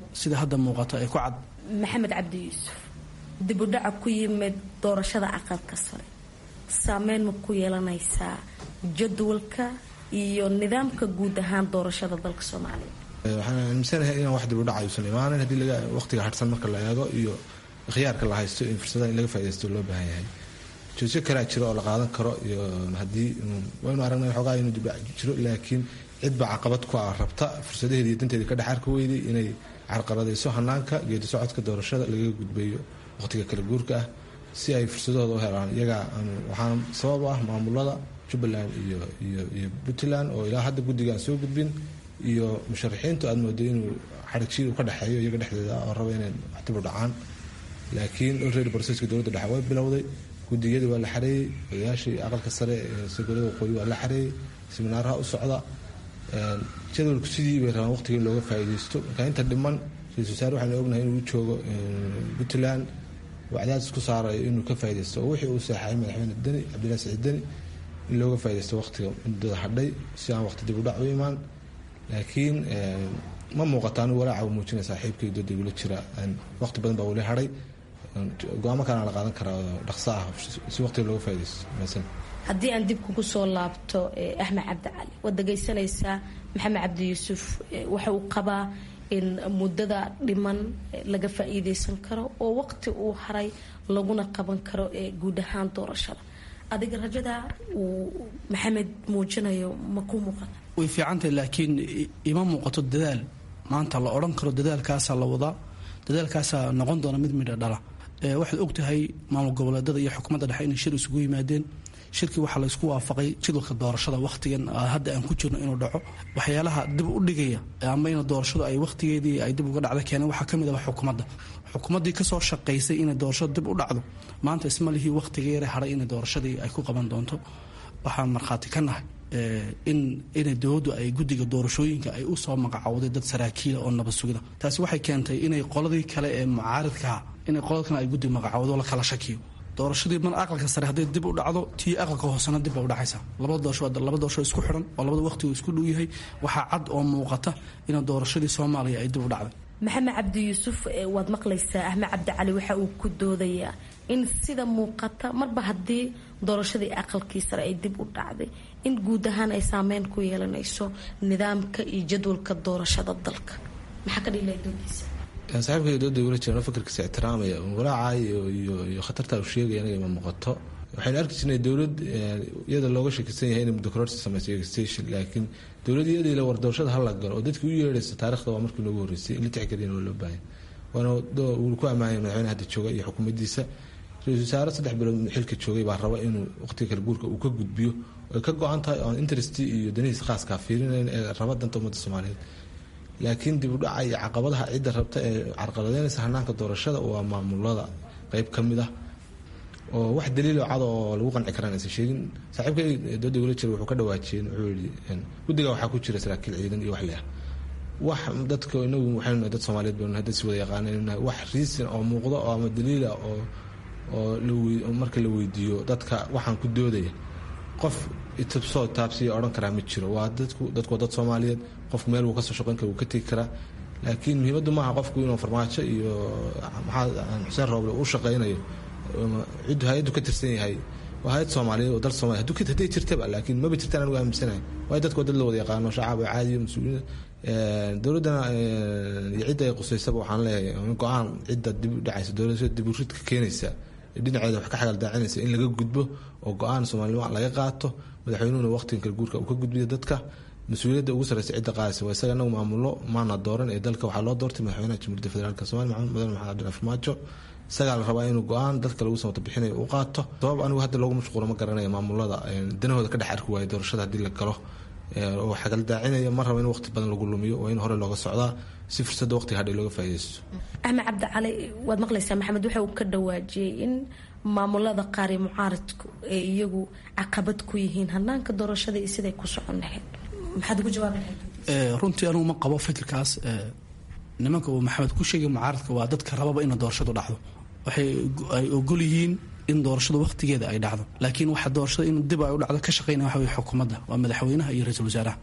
sida hadda muuqato ay ku cad maxamed cabdi yuusuf dibudhaca ku yimid doorashada aqalka sare saameyn ma ku yeelanaysaa jadwalka iyo nidaamka guud ahaan doorashada dalka soomaaliya waxaan aaminsanahay inaan wax dib u dhac ayuusan imaanan haddii laga waqtiga harsan marka la eego iyo khiyaarka la haysto in fursadaha in laga faa'idaysto loo baahan yahay joojyo kalaa jiro oo la qaadan karo iyo haddii waynu aragnay xoogaa inuu dib dhac jiro laakiin cidba caqabad ku ah rabta fursadaheeda iyo danteeda ka dhex arka weyday inay carqaladayso hanaanka geedi socodka doorashada lagaga gudbayo waqtiga kala guurka ah si ay fursadahooda u helaan iyagaa waxaana sabab ah maamulada jubbaland iyo iyo iyo puntland oo ilaa hadda guddiga aan soo gudbin iyo musharaxiintu aad moodo inuu xarigshiid uu ka dhexeeyo iyaga dhexdeeda oo raba inay waxdib u dhacaan laakiin already broceska dowladda dhexe way bilowday gudiyadii waa la xareeyey odayaashii aqalka sare ee sagolada waqooyi waa la xareeyey siminaaraha u socda jadwalku sidii bay rabaan waqtiga in looga faa'iidaysto marka inta dhiman ra-isul wasaare waxaynu ognahay inuu joogo puntland waa cadaadis ku saarayo inuu ka faa'iidaysto oo wixii uu seexay madaxweyne deni cabdillahi saciid deni in looga faa'iidaysto waqtiga muddada hadhay si aan waqti dib u dhac u imaan laakiin ma muuqata anigu walaaca u muujinaya saaxiibkay dooda igula jira waqti badan baa weli hadhay go-aamo kalena la qaadan karaa oo dhaqso ah si waqtiga looga faa'iidaysto maasan haddii aan dib kugu soo laabto axmed cabdi cali waad dhegaysanaysaa maxamed cabdi yuusuf waxa uu qabaa in muddada dhiman laga faa'iidaysan karo oo waqti uu haray laguna qaban karo guud ahaan doorashada adiga rajada uu maxamed muujinayo ma ku muuqata way fiicantahay laakiin ima muuqato dadaal maanta la odhan karo dadaalkaasaa la wadaa dadaalkaasaa noqon doona mid midha dhala waxaad ogtahay maamul goboleedada iyo xukuumadda dhexe inay shir isugu yimaadeen shirkii waxaa laysku waafaqay jadwalka doorashada wakhtigan hadda aan ku jirno inuu dhaco waxyaalaha dib u dhigaya ama in doorashadu ay wakhtigeedii ay dib uga dhacda keeneen waxaa kamid ah xukuumadda xukuumaddii kasoo shaqaysay inay doorashadu dib u dhacdo maanta isma lihii wakhtiga yare haray inay doorashadii ay ku qaban doonto waxaan markhaati ka nahay in inay dowladdu ay guddiga doorashooyinka ay usoo magacowday dad saraakiila oo nabad sugida taasi waxay keentay inay qoladii kale ee mucaaridkaa inay qolada kale ay guddi magacowdo la kala shakiyo doorashadii mar aqalka sare hadday dib u dhacdo tii aqalka hoosena dib bay udhacaysaa labada doorasho laba doorasho isku xidhan oo labada waqtigu isku dhow yahay waxaa cad oo muuqata in doorashadii soomaaliya ay dib u dhacday maxamed cabdi yuusuf waad maqlaysaa axmed cabdi cali waxa uu ku doodayaa in sida muuqata marba haddii doorashadii aqalkii sare ay dib u dhacday in guud ahaan ay saameyn ku yeelanayso nidaamka iyo jadwalka doorashada dalka maxaa ka dhigilaya doodiisa saaxiibkay dooda ula jiraan fakarkiisa ixtiraamaya walaaca iyo khatarta uu sheegaya anaga ma muuqato waxaynu arki jirnay dowlad iyada looga shakisan yahay inay muddokororsi samayso station laakiin dowlad iyadii la war doorashada hala galo oo dadkii u yeedhaysa taarikhda waa markii noogu horreysay in la tixgeliyana waa loo baahan waana wuu ku ammaanaya madaxweyne hadda jooga iyo xukuumaddiisa ra-isul wasaare saddex bilood xilka joogay baa raba inuu waqtiga kala guurka uu ka gudbiyo ay ka go-an tahay oon interest iyo danihiisa khaaskaa fiirinayn ee raba danta ummadda soomaaliyeed laakiin dib u dhaca iyo caqabadaha cidda rabta ee carqaladeynaysa hanaanka doorashada waa maamulada qeyb ka mid ah oo wax daliilo cad oo lagu qanci karaan aysan sheegin saaxiibkay dooda ula jira wuxuu ka dhawaajiyeen wuxuu yidhi guddiga waxaa ku jira saraakiil ciidan iyo wax leh wax dadka inagu waxaynu dad soomaaliyeed baynu hadda si wada yaqaaneen wax riisin oo muuqda oo ama daliila oo oo marka la weydiiyo dadka waxaan ku doodaya qof itabsoo taabsiya odhan karaa ma jiro waa dadku dadku waa dad soomaaliyeed qofku meel wuu kasoo shaqeyn kara wuu ka tegi karaa laakiin muhiimaddu maaha qofku inuu farmaajo iyo maxaa xuseen rooble u shaqeynayo ciddu hay-addu ka tirsan yahay waa hay-ad soomaaliyeed oo dal soomaliya haduu hadday jirtaba laakiin maba jirtaan anigu aaminsanahay waayo dadku waa dad la wada yaqaano shacab caadiyo mas-uuliyiin dowladdana iyo cidda ay qusaysaba waxaan leeyahay go-aan cidda dib u dhacaysa dowladda dib u ridka keenaysa dhinaceeda wax ka xagaldaacinaysa in laga gudbo oo go-aan soomaalnimo laga qaato madaxweynuhuna waqtigan kala guurka uu ka gudbiyo dadka mas-uuliyadda ugu sarreysa cidda qaadaysa waa isaga anagu maamulo maana dooran ee dalka waxaa loo doortay madaxweynaha jamhuuriyadda federaalk somalia maxamed mudane maxamed cabdillah farmaajo isagaa la rabaa inuu go-aan dadka lagu samata bixinayo uu qaato sabab anigu hadda loogu mashquulo ma garanaya maamulada danahooda ka dhex arki waayo doorashada haddii la galo oo xagaldaacinaya ma raba in waqti badan lagu lumiyo waa in hore looga socdaa si fursadda waqtiga hadhay looga faaidaysto axmed cabdicali waad maqlaysaa maxamed waxa uu ka dhawaajiyey in maamulada qaar iyo mucaaridku ay iyagu caqabad ku yihiin hanaanka doorashada iyo siday ku socon lahayd maxaad ugu jawaabi lahayd runtii anugu ma qabo fikirkaas nimanka uu maxamed ku sheegay mucaaridka waa dadka rababa ina doorashadu dhacdo waxay ay ogol yihiin in doorashadu waqtigeeda ay dhacdo laakiin waxa doorashada in dib ay u dhacdo ka shaqeynaya waxa weye xukuumadda waa madaxweynaha iyo ra-iisul wasaaraha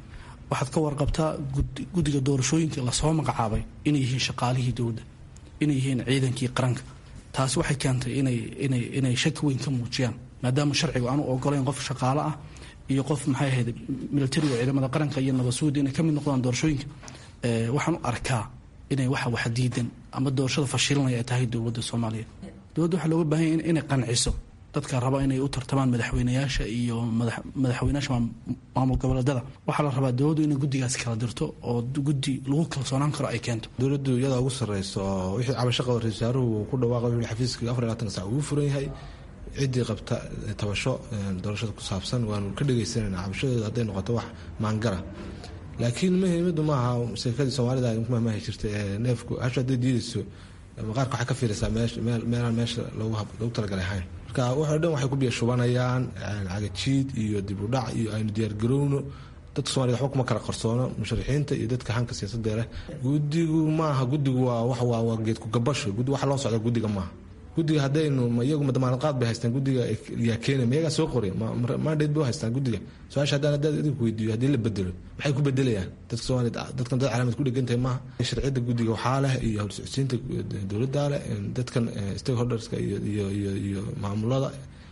waxaad ka warqabtaa guddiga doorashooyinka lasoo magacaabay inay yihiin shaqaalihii dowladda inay yihiin ciidankii qaranka taasi waxay keentay inay inay inay shaki weyn ka muujiyaan maadaama sharcigu aanu ogolayn qof shaqaale ah iyo qof maxay ahayd militariga ciidamada qaranka iyo nabadsuuda inay ka mid noqdaan doorashooyinka waxaan u arkaa inay waxa wax diidan ama doorashada fashilanaya ay tahay dowladda soomaaliya dowladda waxaa looga baahan yahay inay qanciso dadka raba inay u tartamaan madaxweynayaasha iyo madaxweynayaasha maamul goboleedada waxaa la rabaa dowladdu inay guddigaas kala dirto oo guddi lagu kalsoonaan karo ay keento dowladdu iyadaa ugu sarreyso oo wixii cabashaqa ra-isul wasaaruhu ku dhawaaqay wixii xafiiska afar iyo labaatan sac ugu furan yahay ciddii qabta tabasho doorashada ku saabsan waanu ka dhegaysanayna cabashadooda hadday noqoto wax maangara laakiin muhiimadu maaha sheekadii soomaalida mahmahi jirta ee neefku hasha hadday diidayso maqaarka waxay ka fiiraysaa meelaan meesha loogu talagalay ahayn marka waxoo dhan waxay ku biya shubanayaan cagajiid iyo dib u dhac iyo aynu diyaargarowno dadka somalida waxba kuma kala qarsoono musharixiinta iyo dadka hanka siyaasadda leh guddigu maaha guddigu waa wax waa geedku gabasho guddi waxa loo socda guddiga maaha guddiga haddaynu iyagu damaanad qaad bay haystaan guddiga yaa keenay mayagaa soo qoray mandate bay u haystaan guddiga su-aasha haddaan haddaad idinku weydiiyo haddii la bedelo maxay ku bedelayaan dadka soomaaliyed dadkan dad calaamad ku dhegantahay maaha sharciyadda guddiga waxaa leh iyo howlsocodsiinta dowladdaa leh dadkan stakeholderska iyo iyo iyo iyo maamulada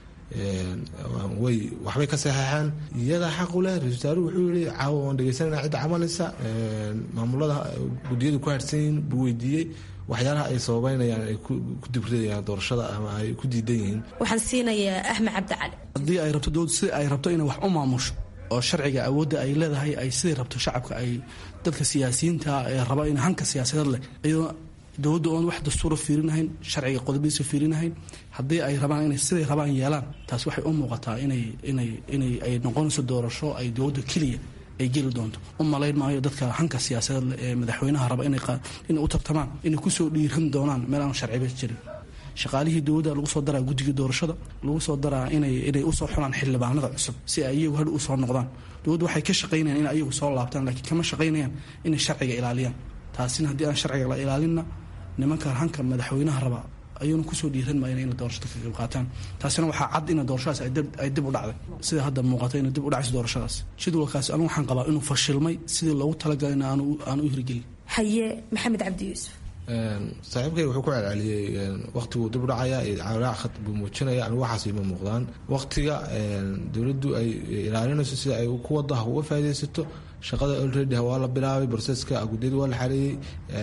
way waxbay ka saxeexaan iyadaa xaq u leh ra-isul wasaaruhu wuxuu yihi caawa waan dhegeysanayna cidda cabanaysa maamulada guddiyadu ku harsan yihiin buu weydiiyey waxyaalaha ay sababeynayaan ay ku dibridayaan doorashada ama ay ku diidan yihiin waxaan siinayaa axmed cabdi cali haddii ay rabto dowladdu sidai ay rabto inay wax u maamusho oo sharciga awoodda ay leedahay ay siday rabto shacabka ay dadka siyaasiyiinta ee raba in hanka siyaasadeed leh iyadoo dowladda oon wax dastuura fiirinahayn sharciga qodobadiisa fiirinahayn haddii ay rabaan inay siday rabaan yeelaan taas waxay u muuqataa inay inay inay ay noqonayso doorasho ay dowladda keliya ay geli doonto u malayn maayo dadka hanka siyaasadeed ee madaxweynaha raba inay u tartamaan inay kusoo dhiiran doonaan meel aan sharciba jirin shaqaalihii dowladda lagu soo daraa guddiga doorashada lagu soo daraa inay inay usoo xulaan xildhibaanada cusub si ay iyagu hadh usoo noqdaan dowladdu waxay ka shaqaynayaan in ayagu soo laabtaan laakiin kama shaqaynayaan inay sharciga ilaaliyaan taasina haddii aan sharciga la ilaalinna nimanka hanka madaxweynaha raba ayuuna kusoo dhiiran maayan inay doorashada ka qayb qaataan taasina waxaa cad ina doorashadaas ay dib u dhacday sida hadda muuqata inay dib u dhacayso doorashadaas jadwalkaasi anigu waxaan qabaa inuu fashilmay sidii loogu talagalay aan u hirgelin haye maxamed cabdi yuusuf saaxiibkay wuxuu ku celceliyey waqtiguu dib u dhacaya cawlaac khad buu muujinaya anigu waxaas ima muuqdaan waqtiga dowladdu ay ilaalinayso sida ay ku wada ha uga faaidaysato shaqada already waa la bilaabay broseska guddiyada waa la xareeyey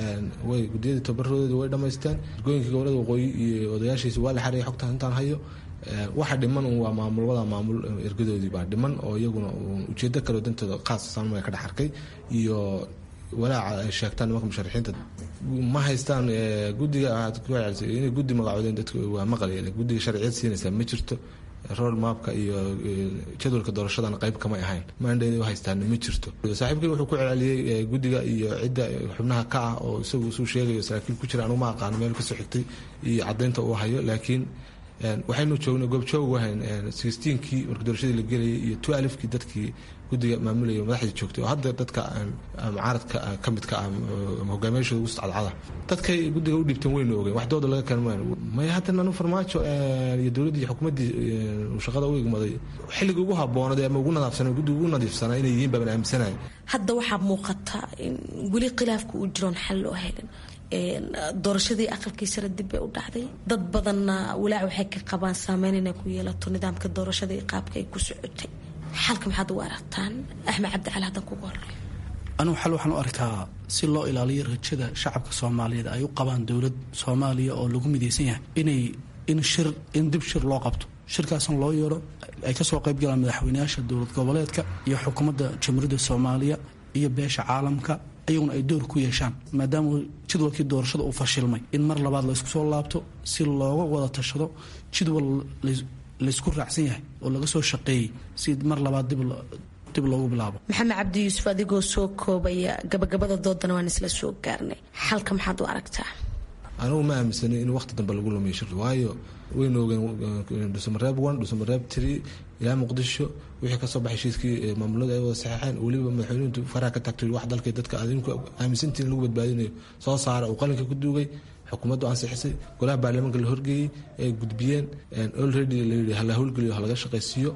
way guddiyadii tabaradooda way dhamaysteen ergooyinka gobolada waqooyi iyo odayaashiisa waa la xareeyay xogta intaan hayo waxa dhiman un waa maamulwada maamul ergadoodii baa dhiman oo iyaguna ujeedo kaleo dantooda qaas saanmaya ka dhex arkay iyo walaaca ay sheegtaan nimanka musharixiinta ma haystaan guddiga waxaad ku celcelisay inay guddi magacoodeen dadka waa maqlay guddiga sharciyad siinaysaa ma jirto road mapka iyo jadwalka doorashadana qayb kamay ahayn mandate u haystaana ma jirto saaxiibkay wuxuu ku celceliyey guddiga iyo cidda xubnaha ka ah oo isagu suu sheegayo saraakiil ku jira anuma aqaano meel kasoo xigtay iyo caddaynta uu hayo laakiin waxaynu joognay goobjoog wahayn sixteenkii marka doorashadii la gelayay iyo twelfkii dadkii guddiga maamulayay madaxdii joogtay oo hadda dadka mucaaradka ka midka ah hogaamiyaashooda ugu cadcada dadkay guddiga u dhiibteen weyna ogeen wax dooda laga keena maayo maya hadda nanu farmaajo iyo dowladdii iyo xukuumaddii shaqada u igmaday xilliga ugu habboonada ama ugu nadaafsanay guddiga ugu nadiifsanaa inay yihiin baaban aaminsanaya hadda waxaa muuqata in weli khilaafka uu jiroon xal loo helin doorashadii aqalkii sare dib bay u dhacday dad badanna walaac waxay ka qabaan saameyn inay ku yeelato nidaamka doorashada iyo qaabka ay ku socotay xalka maxaad u aragtaan axmed cabdicali haddan kugu horey anigu xal waxaan u arkaa si loo ilaaliyo rajada shacabka soomaaliyeed ay u qabaan dowlad soomaaliya oo lagu midaysan yahay inay in shir in dib shir loo qabto shirkaasna loo yeero ay kasoo qayb galaan madaxweynayaasha dowlad goboleedka iyo xukuumadda jamhuuriyadda soomaaliya iyo beesha caalamka ayaguna ay door ku yeeshaan maadaama jadwalkii doorashada uu fashilmay in mar labaad laysku soo laabto si looga wada tashado jadwal laysku raacsan yahay oo laga soo shaqeeyey si mar labaad dib loogu bilaabo maxamed cabdi yuusuf adigoo soo koobaya gabagabada doodana waan isla soo gaarnay xalka maxaad u aragtaa anigu ma aaminsanay in waqti dambe lagu lumiyo shir waayo waynu ogeen dhuusamareeb one dhuusamareeb tree ilaa muqdisho wixii kasoo baxay heshiiskii maamulada ay wada saxeexeen weliba madaxweynuhu faraha ka tagtay wax dalkay dadka adinku aaminsantiin lagu badbaadinayo soo saara uu qalinka ku duugay xukuumaddu ansixisay golaha baarlamaanka la horgeeyey ay gudbiyeen already layidhi hala howlgeliyo halaga shaqaysiiyo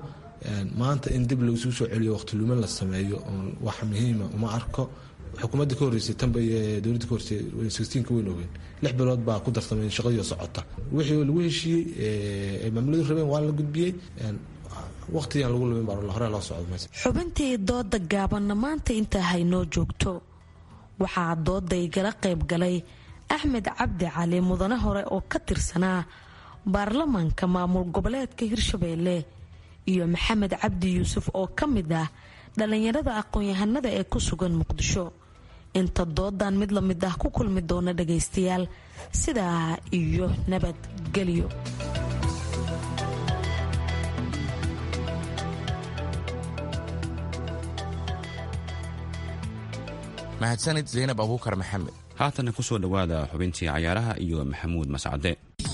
maanta in dib lagu soo celiyo waqtiluumin la sameeyo oon wax muhiima uma arko xukuumadda ka horreysay tanba dowladda ka horreysay sixteenka weyn ogeyn lix bilood baa ku darsamay shaqadii oo socota wixii lagu heshiiyey ay maamuladu rabeen waa la gudbiyey waqtigan lagu lumin baa hore loo socdo meesha xubintii dooda gaabanna maanta intaa haynoo joogto waxaa dooda igala qayb galay axmed cabdi cali mudane hore oo ka tirsanaa baarlamaanka maamul goboleedka hirshabeelle iyo maxamed cabdi yuusuf oo ka mid ah dhallinyarada aqoon-yahanada ee ku sugan muqdisho inta doodan mid la mid ah ku kulmi doona dhagaystayaal sidaa iyo nabadgelyo mahadsanid zaynab abuukar maxamed haatana ku soo dhowaada xubintii cayaaraha iyo maxamuud mascade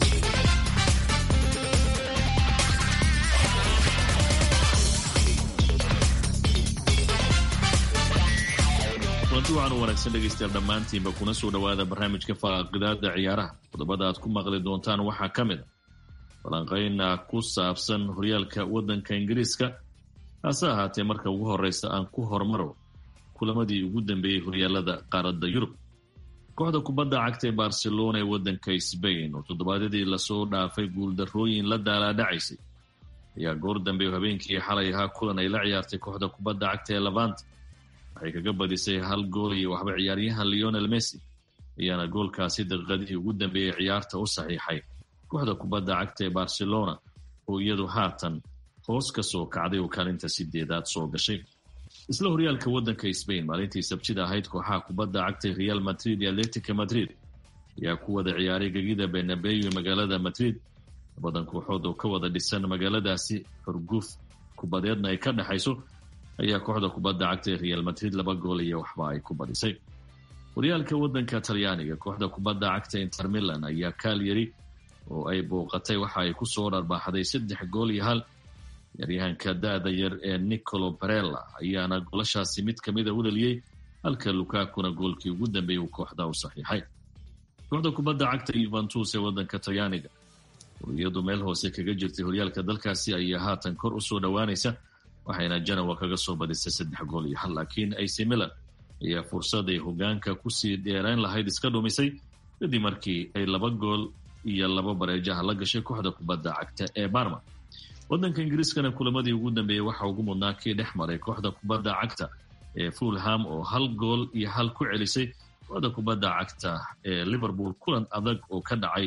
kulanti waxaan u wanaagsan dhegaystayaal dhammaantiinba kuna soo dhowaada barnaamijka faaqidaada ciyaaraha qodobada aad ku maqli doontaan waxaa ka mid a falanqayna ku saabsan horyaalka waddanka ingiriiska hase ahaatee marka ugu horeysa aan ku hormaro kulamadii ugu dambeeyey horyaalada qaaradda yurub kooxda kubadda cagta ee barcelona ee waddanka sbain oo toddobaadyadii lasoo dhaafay guuldarrooyin la daalaadhacaysay ayaa goor dambe oo habeenkii xalay ahaa kulan ay la ciyaartay kooxda kubadda cagta ee lavant waxay kaga badisay hal gool iyo waxba ciyaaryahan leonel messi ayaana goolkaasi daqiiqadihii ugu dambeeyey ciyaarta u saxiixay kooxda kubadda cagta ee barcelona oo iyadu haatan hoos ka soo kacday oo kaalinta sideedaad soo gashay isla horyaalka waddanka sbain maalintii sabtida ahayd kooxaha kubadda cagtay real madrid iyo atletica madrid ayaa ku wada ciyaaray gegida benabeyo ee magaalada madrid labadan kooxood oo ka wada dhisan magaaladaasi xurguuf kubadeedna ay ka dhexayso ayaa kooxda kubadda cagtay real madrid laba gool iyo waxba ay ku badisay horyaalka waddanka talyaaniga kooxda kubadda cagta inter milan ayaa kaal yari oo ay booqatay waxa ay ku soo dharbaaxday saddex gool iyo hal ciyaaryahanka da-da yar ee nicolo barella ayaana golashaasi mid kamida u dhaliyey halka lukakuna goolkii ugu dambeeyay uu kooxda u saxiixay kooxda kubadda cagta yuventus ee waddanka talyaaniga oo iyadu meel hoose kaga jirtay horyaalka dalkaasi ayaa haatan kor usoo dhowaanaysa waxayna janawa kaga soo badisay saddex gool iyo hal laakiin ac milan ayaa fursaday hogaanka kusii dheerayn lahayd iska dhumisay kadib markii ay laba gool iyo laba bareejaha la gashay kooxda kubadda cagta ee barma waddanka ingiriiskana kulamadii ugu dambeeyey waxaa ugu mudnaa kii dhex maray kooxda kubadda cagta ee fulham oo hal gool iyo hal ku celisay kooxda kubadda cagta ee liverpool kulan adag oo ka dhacay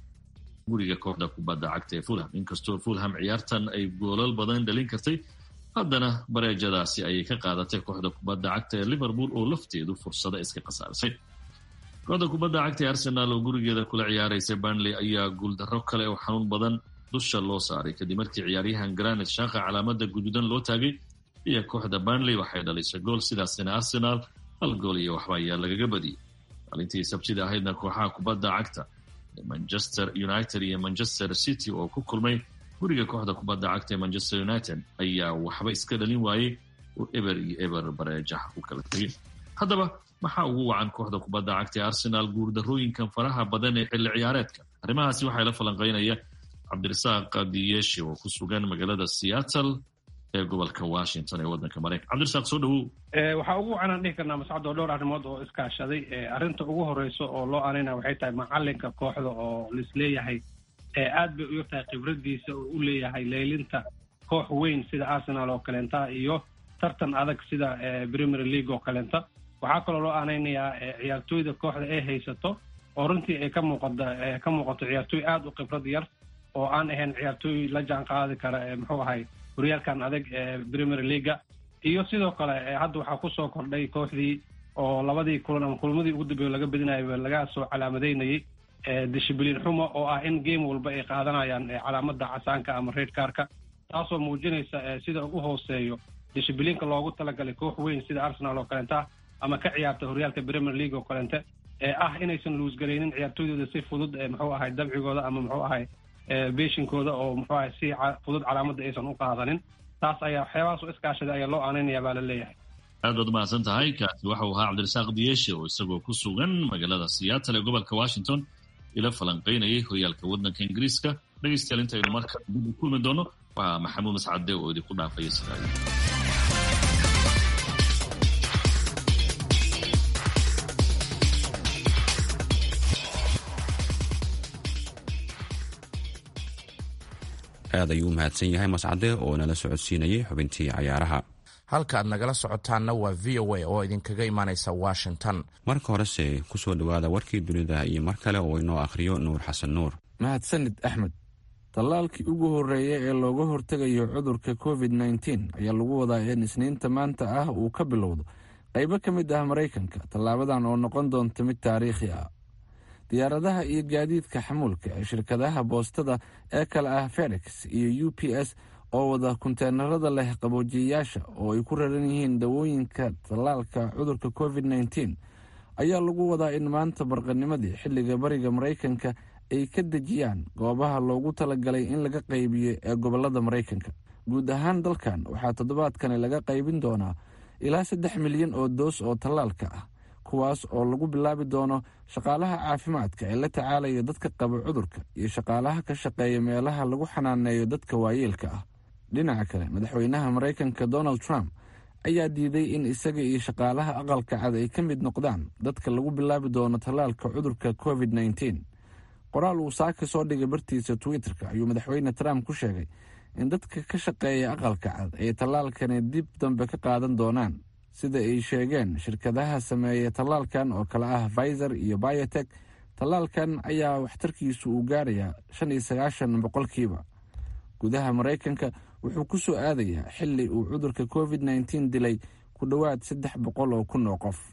guriga kooxda kubadda cagta ee fulham inkastoo fulham ciyaartan ay goolal badan dhalin kartay haddana bareejadaasi ayay ka qaadatay kooxda kubadda cagta ee liverpool oo lafteedu fursado iska khasaarisay kooxda kubadda cagta ee arsenaal oo gurigeeda kula ciyaaraysa burnley ayaa guuldarro kale oo xanuun badan dusha loo saaray kadib markii ciyaaryahan granit shaqa calaamada guduudan loo taagay iyo kooxda burnley waxay dhalisay gool sidaasina arsenaal hal gool iyo waxba ayaa lagaga badiyey maalintii sabtida ahaydna kooxaha kubadda cagta manchester united iyo manchester city oo ku kulmay guriga kooxda kubadda cagta ee manchester united ayaa waxba iska dhalin waayey oo eber iyo eber bareejaha ku kala tegay haddaba maxaa ugu wacan kooxda kubadda cagta ee arsenaal guurdarrooyinkan faraha badan ee xilli ciyaareedka arrimahaasi waxaa la falanqaynaya cabdirasaaq diyeshi oo ku sugan magaalada seattle ee gobolka washington ee waddanka maraykan cabdirasaaq soo dhawow waxaa ugu wacanaan dhihi karnaa mascado dhowr arrimood oo iskaashaday arrinta ugu horeyso oo loo aanayna waxay tahay macalinka kooxda oo laisleeyahay aad bay u yartahay khibradiisa oo u leeyahay leylinta koox weyn sida arsenal oo kaleenta iyo tartan adag sida premier league oo kaleenta waxaa kaloo loo aanaynayaa ciyaartooyda kooxda ay haysato oo runtii ay ka muuqada ka muuqato ciyaartooy aada u khibrad yar oo aan ahayn ciyaartooy la jaan qaadi kara muxuu ahay horyaalkan adag ee premier leaga iyo sidoo kale hadda waxaa kusoo kordhay kooxdii oo labadii kulan ama kulmadii ugu dambeeyo laga badinayaba laga soo calaamadeynayay dishibliin xumo oo ah in game walba ay qaadanayaan calaamada casaanka ama red carka taasoo muujinaysa sida ugu hooseeyo dishibliinka loogu talagalay koox weyn sida arsenal oo kaleenta ama ka ciyaarta horyaalka premier league oo kaleente ee ah inaysan luusgaraynin ciyaartooydooda si fudud muxuu ahay dabcigooda ama muxuu ahay beeshinkooda oo muxuu ahay si fudud calaamadda aysan u qaadanin taas ayaa waxyaabahaas oo iskaashaday ayaa loo aaneynaya baa la leeyahay aad baad umahadsan tahay kaasi waxau ahaa cabdirasaaq diyeeshe oo isagoo ku sugan magaalada seattle ee gobolka washington ila falanqaynayay horyaalka waddanka ingiriiska dhegeystayaal intaynu marka dib u kulmi doono waa maxamuud mascade oo idinku dhaafaya sidaa aad ayuu u mahadsan yahay mascade oo nala socodsiinayay xubintii cayaaraha halka aad nagala socotaanna waa v o a oo idinkaga imaanaysa washington marka horese kusoo dhowaada warkii dunida iyo mar kale oo inoo akhriyo nuur xasan nuur mahadsanid axmed tallaalkii ugu horreeya ee looga hortegayo cudurka covid nteen ayaa lagu wadaa in isniinta maanta ah uu ka bilowdo qaybo ka mid ah maraykanka tallaabadan oo noqon doonta mid taariikhi ah diyaaradaha iyo gaadiidka xamuulka ee shirkadaha boostada ee kale ah felix iyo u p s oo wada kunteenarada leh qaboojiyayaasha oo ay ku raran yihiin dawooyinka tallaalka cudurka covid nteen ayaa lagu wadaa in maanta barqanimadii xilliga bariga maraykanka ay ka dejiyaan goobaha loogu talagalay in laga qaybiyo ee gobolada maraykanka guud ahaan dalkan waxaa toddobaadkani laga qaybin doonaa ilaa saddex milyan oo doos oo tallaalka ah kuwaas oo lagu bilaabi doono shaqaalaha caafimaadka ee la tacaalaya dadka qaba cudurka iyo shaqaalaha ka shaqeeya meelaha lagu xanaaneeyo dadka waayeelka ah dhinaca kale madaxweynaha maraykanka donald trump ayaa diiday in isaga iyo shaqaalaha aqalka cad ay ka mid noqdaan dadka lagu bilaabi doono tallaalka cudurka covid nteen qoraal uu saaka soo dhigay bartiisa twitter-ka ayuu madaxweyne trump ku sheegay in dadka ka shaqeeya aqalka cad ay tallaalkani dib dambe ka qaadan doonaan sida ay sheegeen shirkadaha sameeya tallaalkan oo kale ah pfizer iyo biotek tallaalkan ayaa waxtarkiisu uu gaarayaa shan iyo sagaashan boqolkiiba gudaha maraykanka wuxuu ku soo aadayaa xili uu cudurka covid nteen dilay ku dhowaad saddex boqol oo kun oo qof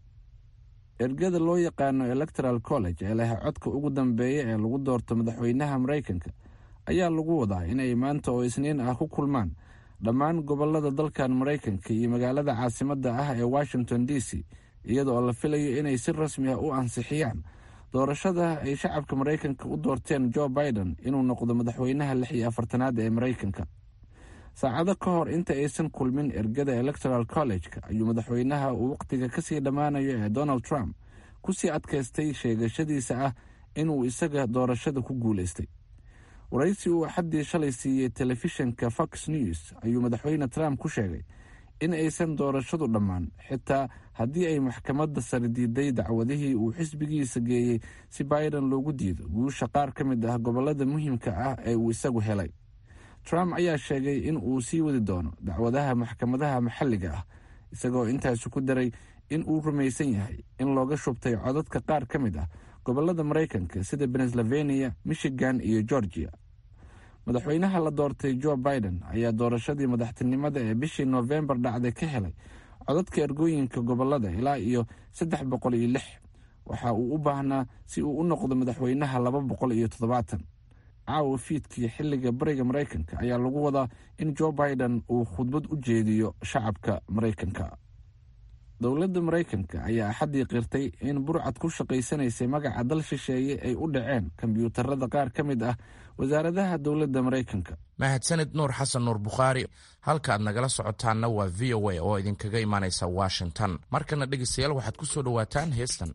ergada loo yaqaano electoral college ee leh codka ugu dambeeya ee lagu doorto madaxweynaha maraykanka ayaa lagu wadaa inay maanta oo isniin ah ku kulmaan dhammaan gobolada dalkan maraykanka iyo magaalada caasimadda ah ee washington d c iyada oo la filayo inay si rasmi ah u ansixiyaan doorashada ay shacabka maraykanka u doorteen joe biden inuu noqdo madaxweynaha lix iyo afartanaad ee maraykanka saacado ka hor inta aysan kulmin ergada electoral college-ka ayuu madaxweynaha uu wakhtiga kasii dhammaanayo ee donald trump kusii adkaystay sheegashadiisa ah inuu isaga doorashada ku guulaystay waraysi uu axaddii shalay siiyey telefishinka fox news ayuu madaxweyne trump ku sheegay in aysan doorashadu dhammaan xitaa haddii ay maxkamadda sare diiday dacwadihii uu xisbigiisa geeyey si biden loogu diido guusha qaar ka mid ah gobolada muhiimka ah ee uu isagu helay trump ayaa sheegay in uu sii wadi doono dacwadaha maxkamadaha maxalliga ah isagoo intaasi ku daray in uu rumaysan yahay in looga shubtay codadka qaar ka mid ah gobolada maraykanka sida pennsylvania michigan iyo georgia madaxweynaha la doortay joe biden ayaa doorashadii madaxtinimada ee bishii noofembar dhacday ka helay codadka ergooyinka gobolada ilaa iyo saddex boqol iyo lix waxa uu u baahnaa si uu u noqdo madaxweynaha laba boqol iyo toddobaatan caawa fiidkii xilliga bariga maraykanka ayaa lagu wadaa in joe biden uu khudbad u jeediyo shacabka maraykanka dowladda maraykanka ayaa axaddii qirtay in burcad ku shaqaysanaysay magaca dal shisheeye ay u dhaceen kombyuutarada qaar ka mid ah wasaaradaha dowladda maraykanka mahadsanid nuur xasan nuur bukhaari halka aad nagala socotaanna waa v o a oo idinkaga imaanaysa washington markana dhegeystayaal waxaad ku soo dhowaataan heestan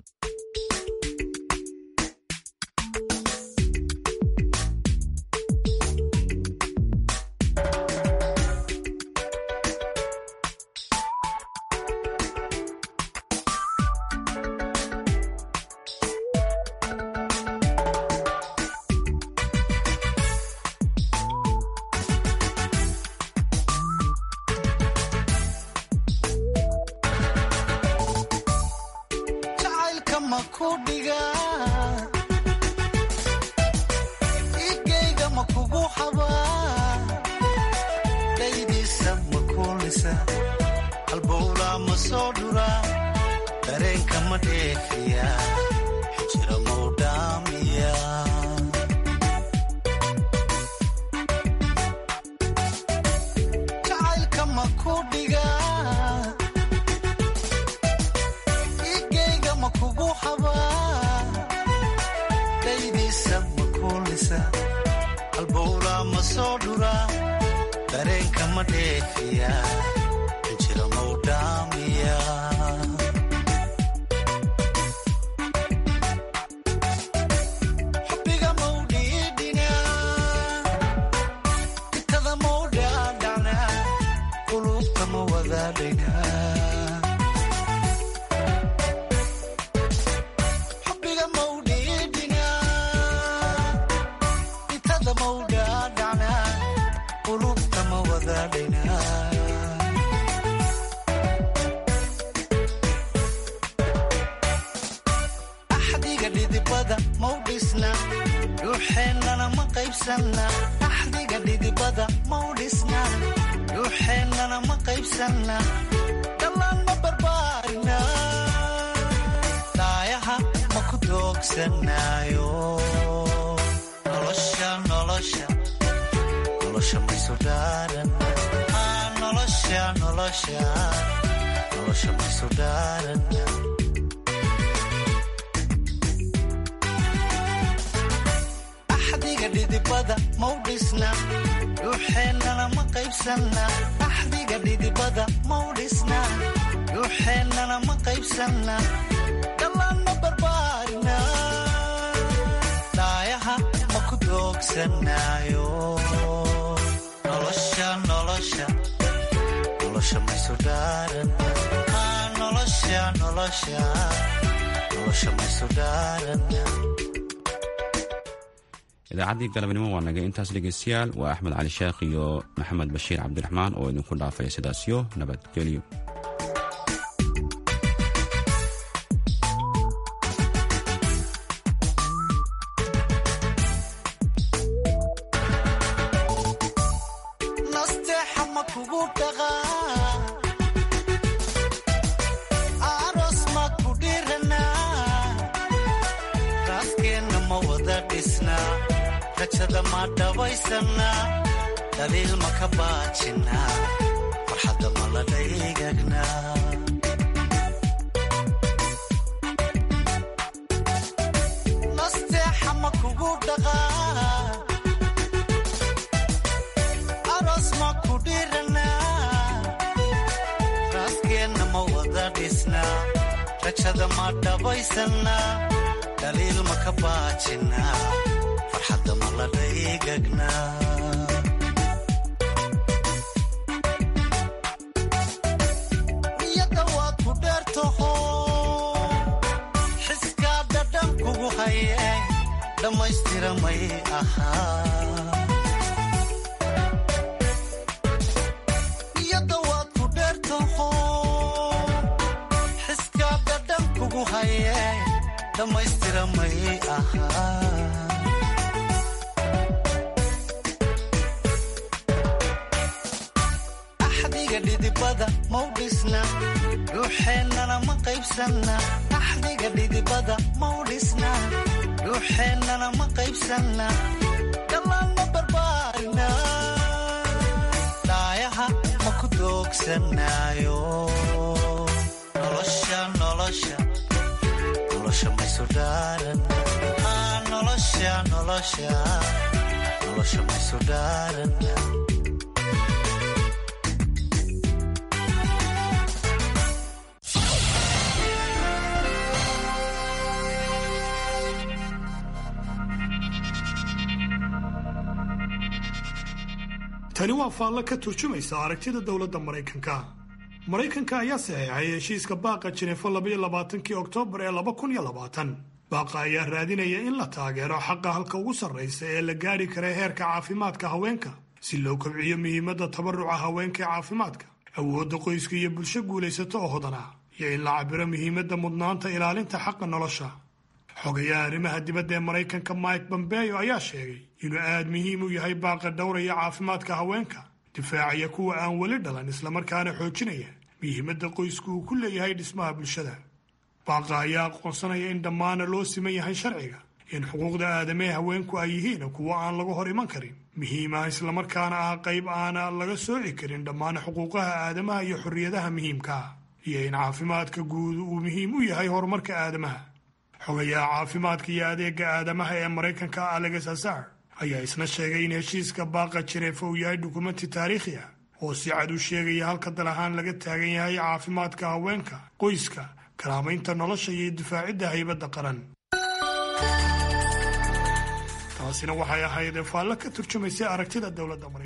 xubbiga mawdhiidhina dhacnaa qulubta ma wadaadhaynaa axdiga dhidibada mau dhisna dhuuxeennana ma qaybsanna axdiga dhidibada mau dhisna dhuuxeennana ma qaybsanna dhallaan ma barbaarina daayaha ma ku doogsanaayo nolosha nolosha nolosha maysu dhaaran nolosha nolosha nolosha maysu dhaaran axdiga dhidibada mau dhisna dhuuxeennana ma qaybsanna axdiga dhidibada mau dhisna dhuuxeennana ma qaybsanna dhallaan ma barbaarina daayaha ma ku doogsanaayo nolosha nolosha nolosha maysu dhaaran nolosha nolosha nolosha maysu dhaaran idaacaddii galabnimo waa naga intaas dhegeystayaal waa axmed cali sheekh iyo maxamed bashiir cabdiraxmaan oo idinku dhaafaya sidaasyo nabadgelyo nasteexa ma kugu dhaqaa aroos ma ku dhiranaa raaskeenna ma wada dhisnaa rajada ma dhabaysanaa daliil ma ka baajinaa farxadda ma la dhaygagnaa nasteexa ma kugu dhaqaa aroos ma ku dhiranaa raaskeenna ma wada dhisnaa rajada ma dhabaysanaa daliil ma ka baajinaa farxadda ma la dhaygagnaa niyadda waad ku dheertaho xiskaa dhadhan kugu haye dhammaystira may ahaa niyadda waad ku dheertaho xiskaa dhadhan kugu haye dhammaystira may ahaa axdiga dhidibada mau dhisna dhuuxeennana ma qaybsanna axdiga dhidibada mau dhisna dhuuxeennana ma qaybsanna dhallaan ma barbaarina daayaha ma ku doogsanaayo nolosha nolosha nolosha maysu dhaaran nolosha nolosha nolosha maysu dhaaran tani waa faallo ka turjumaysa aragtida dowladda maraykanka maraykanka ayaa saxeexay heshiiska baaqa jineefo labaiyo labaatankii oktoobar ee laba kun iyo labaatan baaqa ayaa raadinaya in la taageero xaqa halka ugu sarraysa ee la gaadhi kara heerka caafimaadka haweenka si loo kobciyo muhiimadda tabaruca haweenka ee caafimaadka awoodda qoyska iyo bulsho guulaysato oo hodan ah iyo in la cabiro muhiimadda mudnaanta ilaalinta xaqa nolosha xogayaha arrimaha dibadda ee maraykanka mike bombeyo ayaa sheegay inuu aad muhiim u yahay baaqa dhowraya caafimaadka haweenka difaacaya kuwa aan weli dhalan islamarkaana xoojinaya muhiimadda qoysku uu ku leeyahay dhismaha bulshada baaqa ayaa aqoonsanaya in dhammaana loo siman yahay sharciga in xuquuqda aadamee haweenku ay yihiin kuwo aan laga hor iman karin muhiima islamarkaana ah qayb aana laga sooci karin dhammaan xuquuqaha aadamaha iyo xorriyadaha muhiimka ah iyo in caafimaadka guud uu muhiim u yahay horumarka aadamaha xogayaha caafimaadka iyo adeega aadamaha ee maraykanka alex azar ayaa isna sheegay in heshiiska baaqa jireefa uu yahay dukumenti taariikhi ah oo si cad u sheegaya halka dal ahaan laga taagan yahay caafimaadka haweenka qoyska karaamaynta nolosha iyo difaacidda haybadda qaran taasina waxay ahayd faallo ka turjumaysa aragtida dowladda maraykanka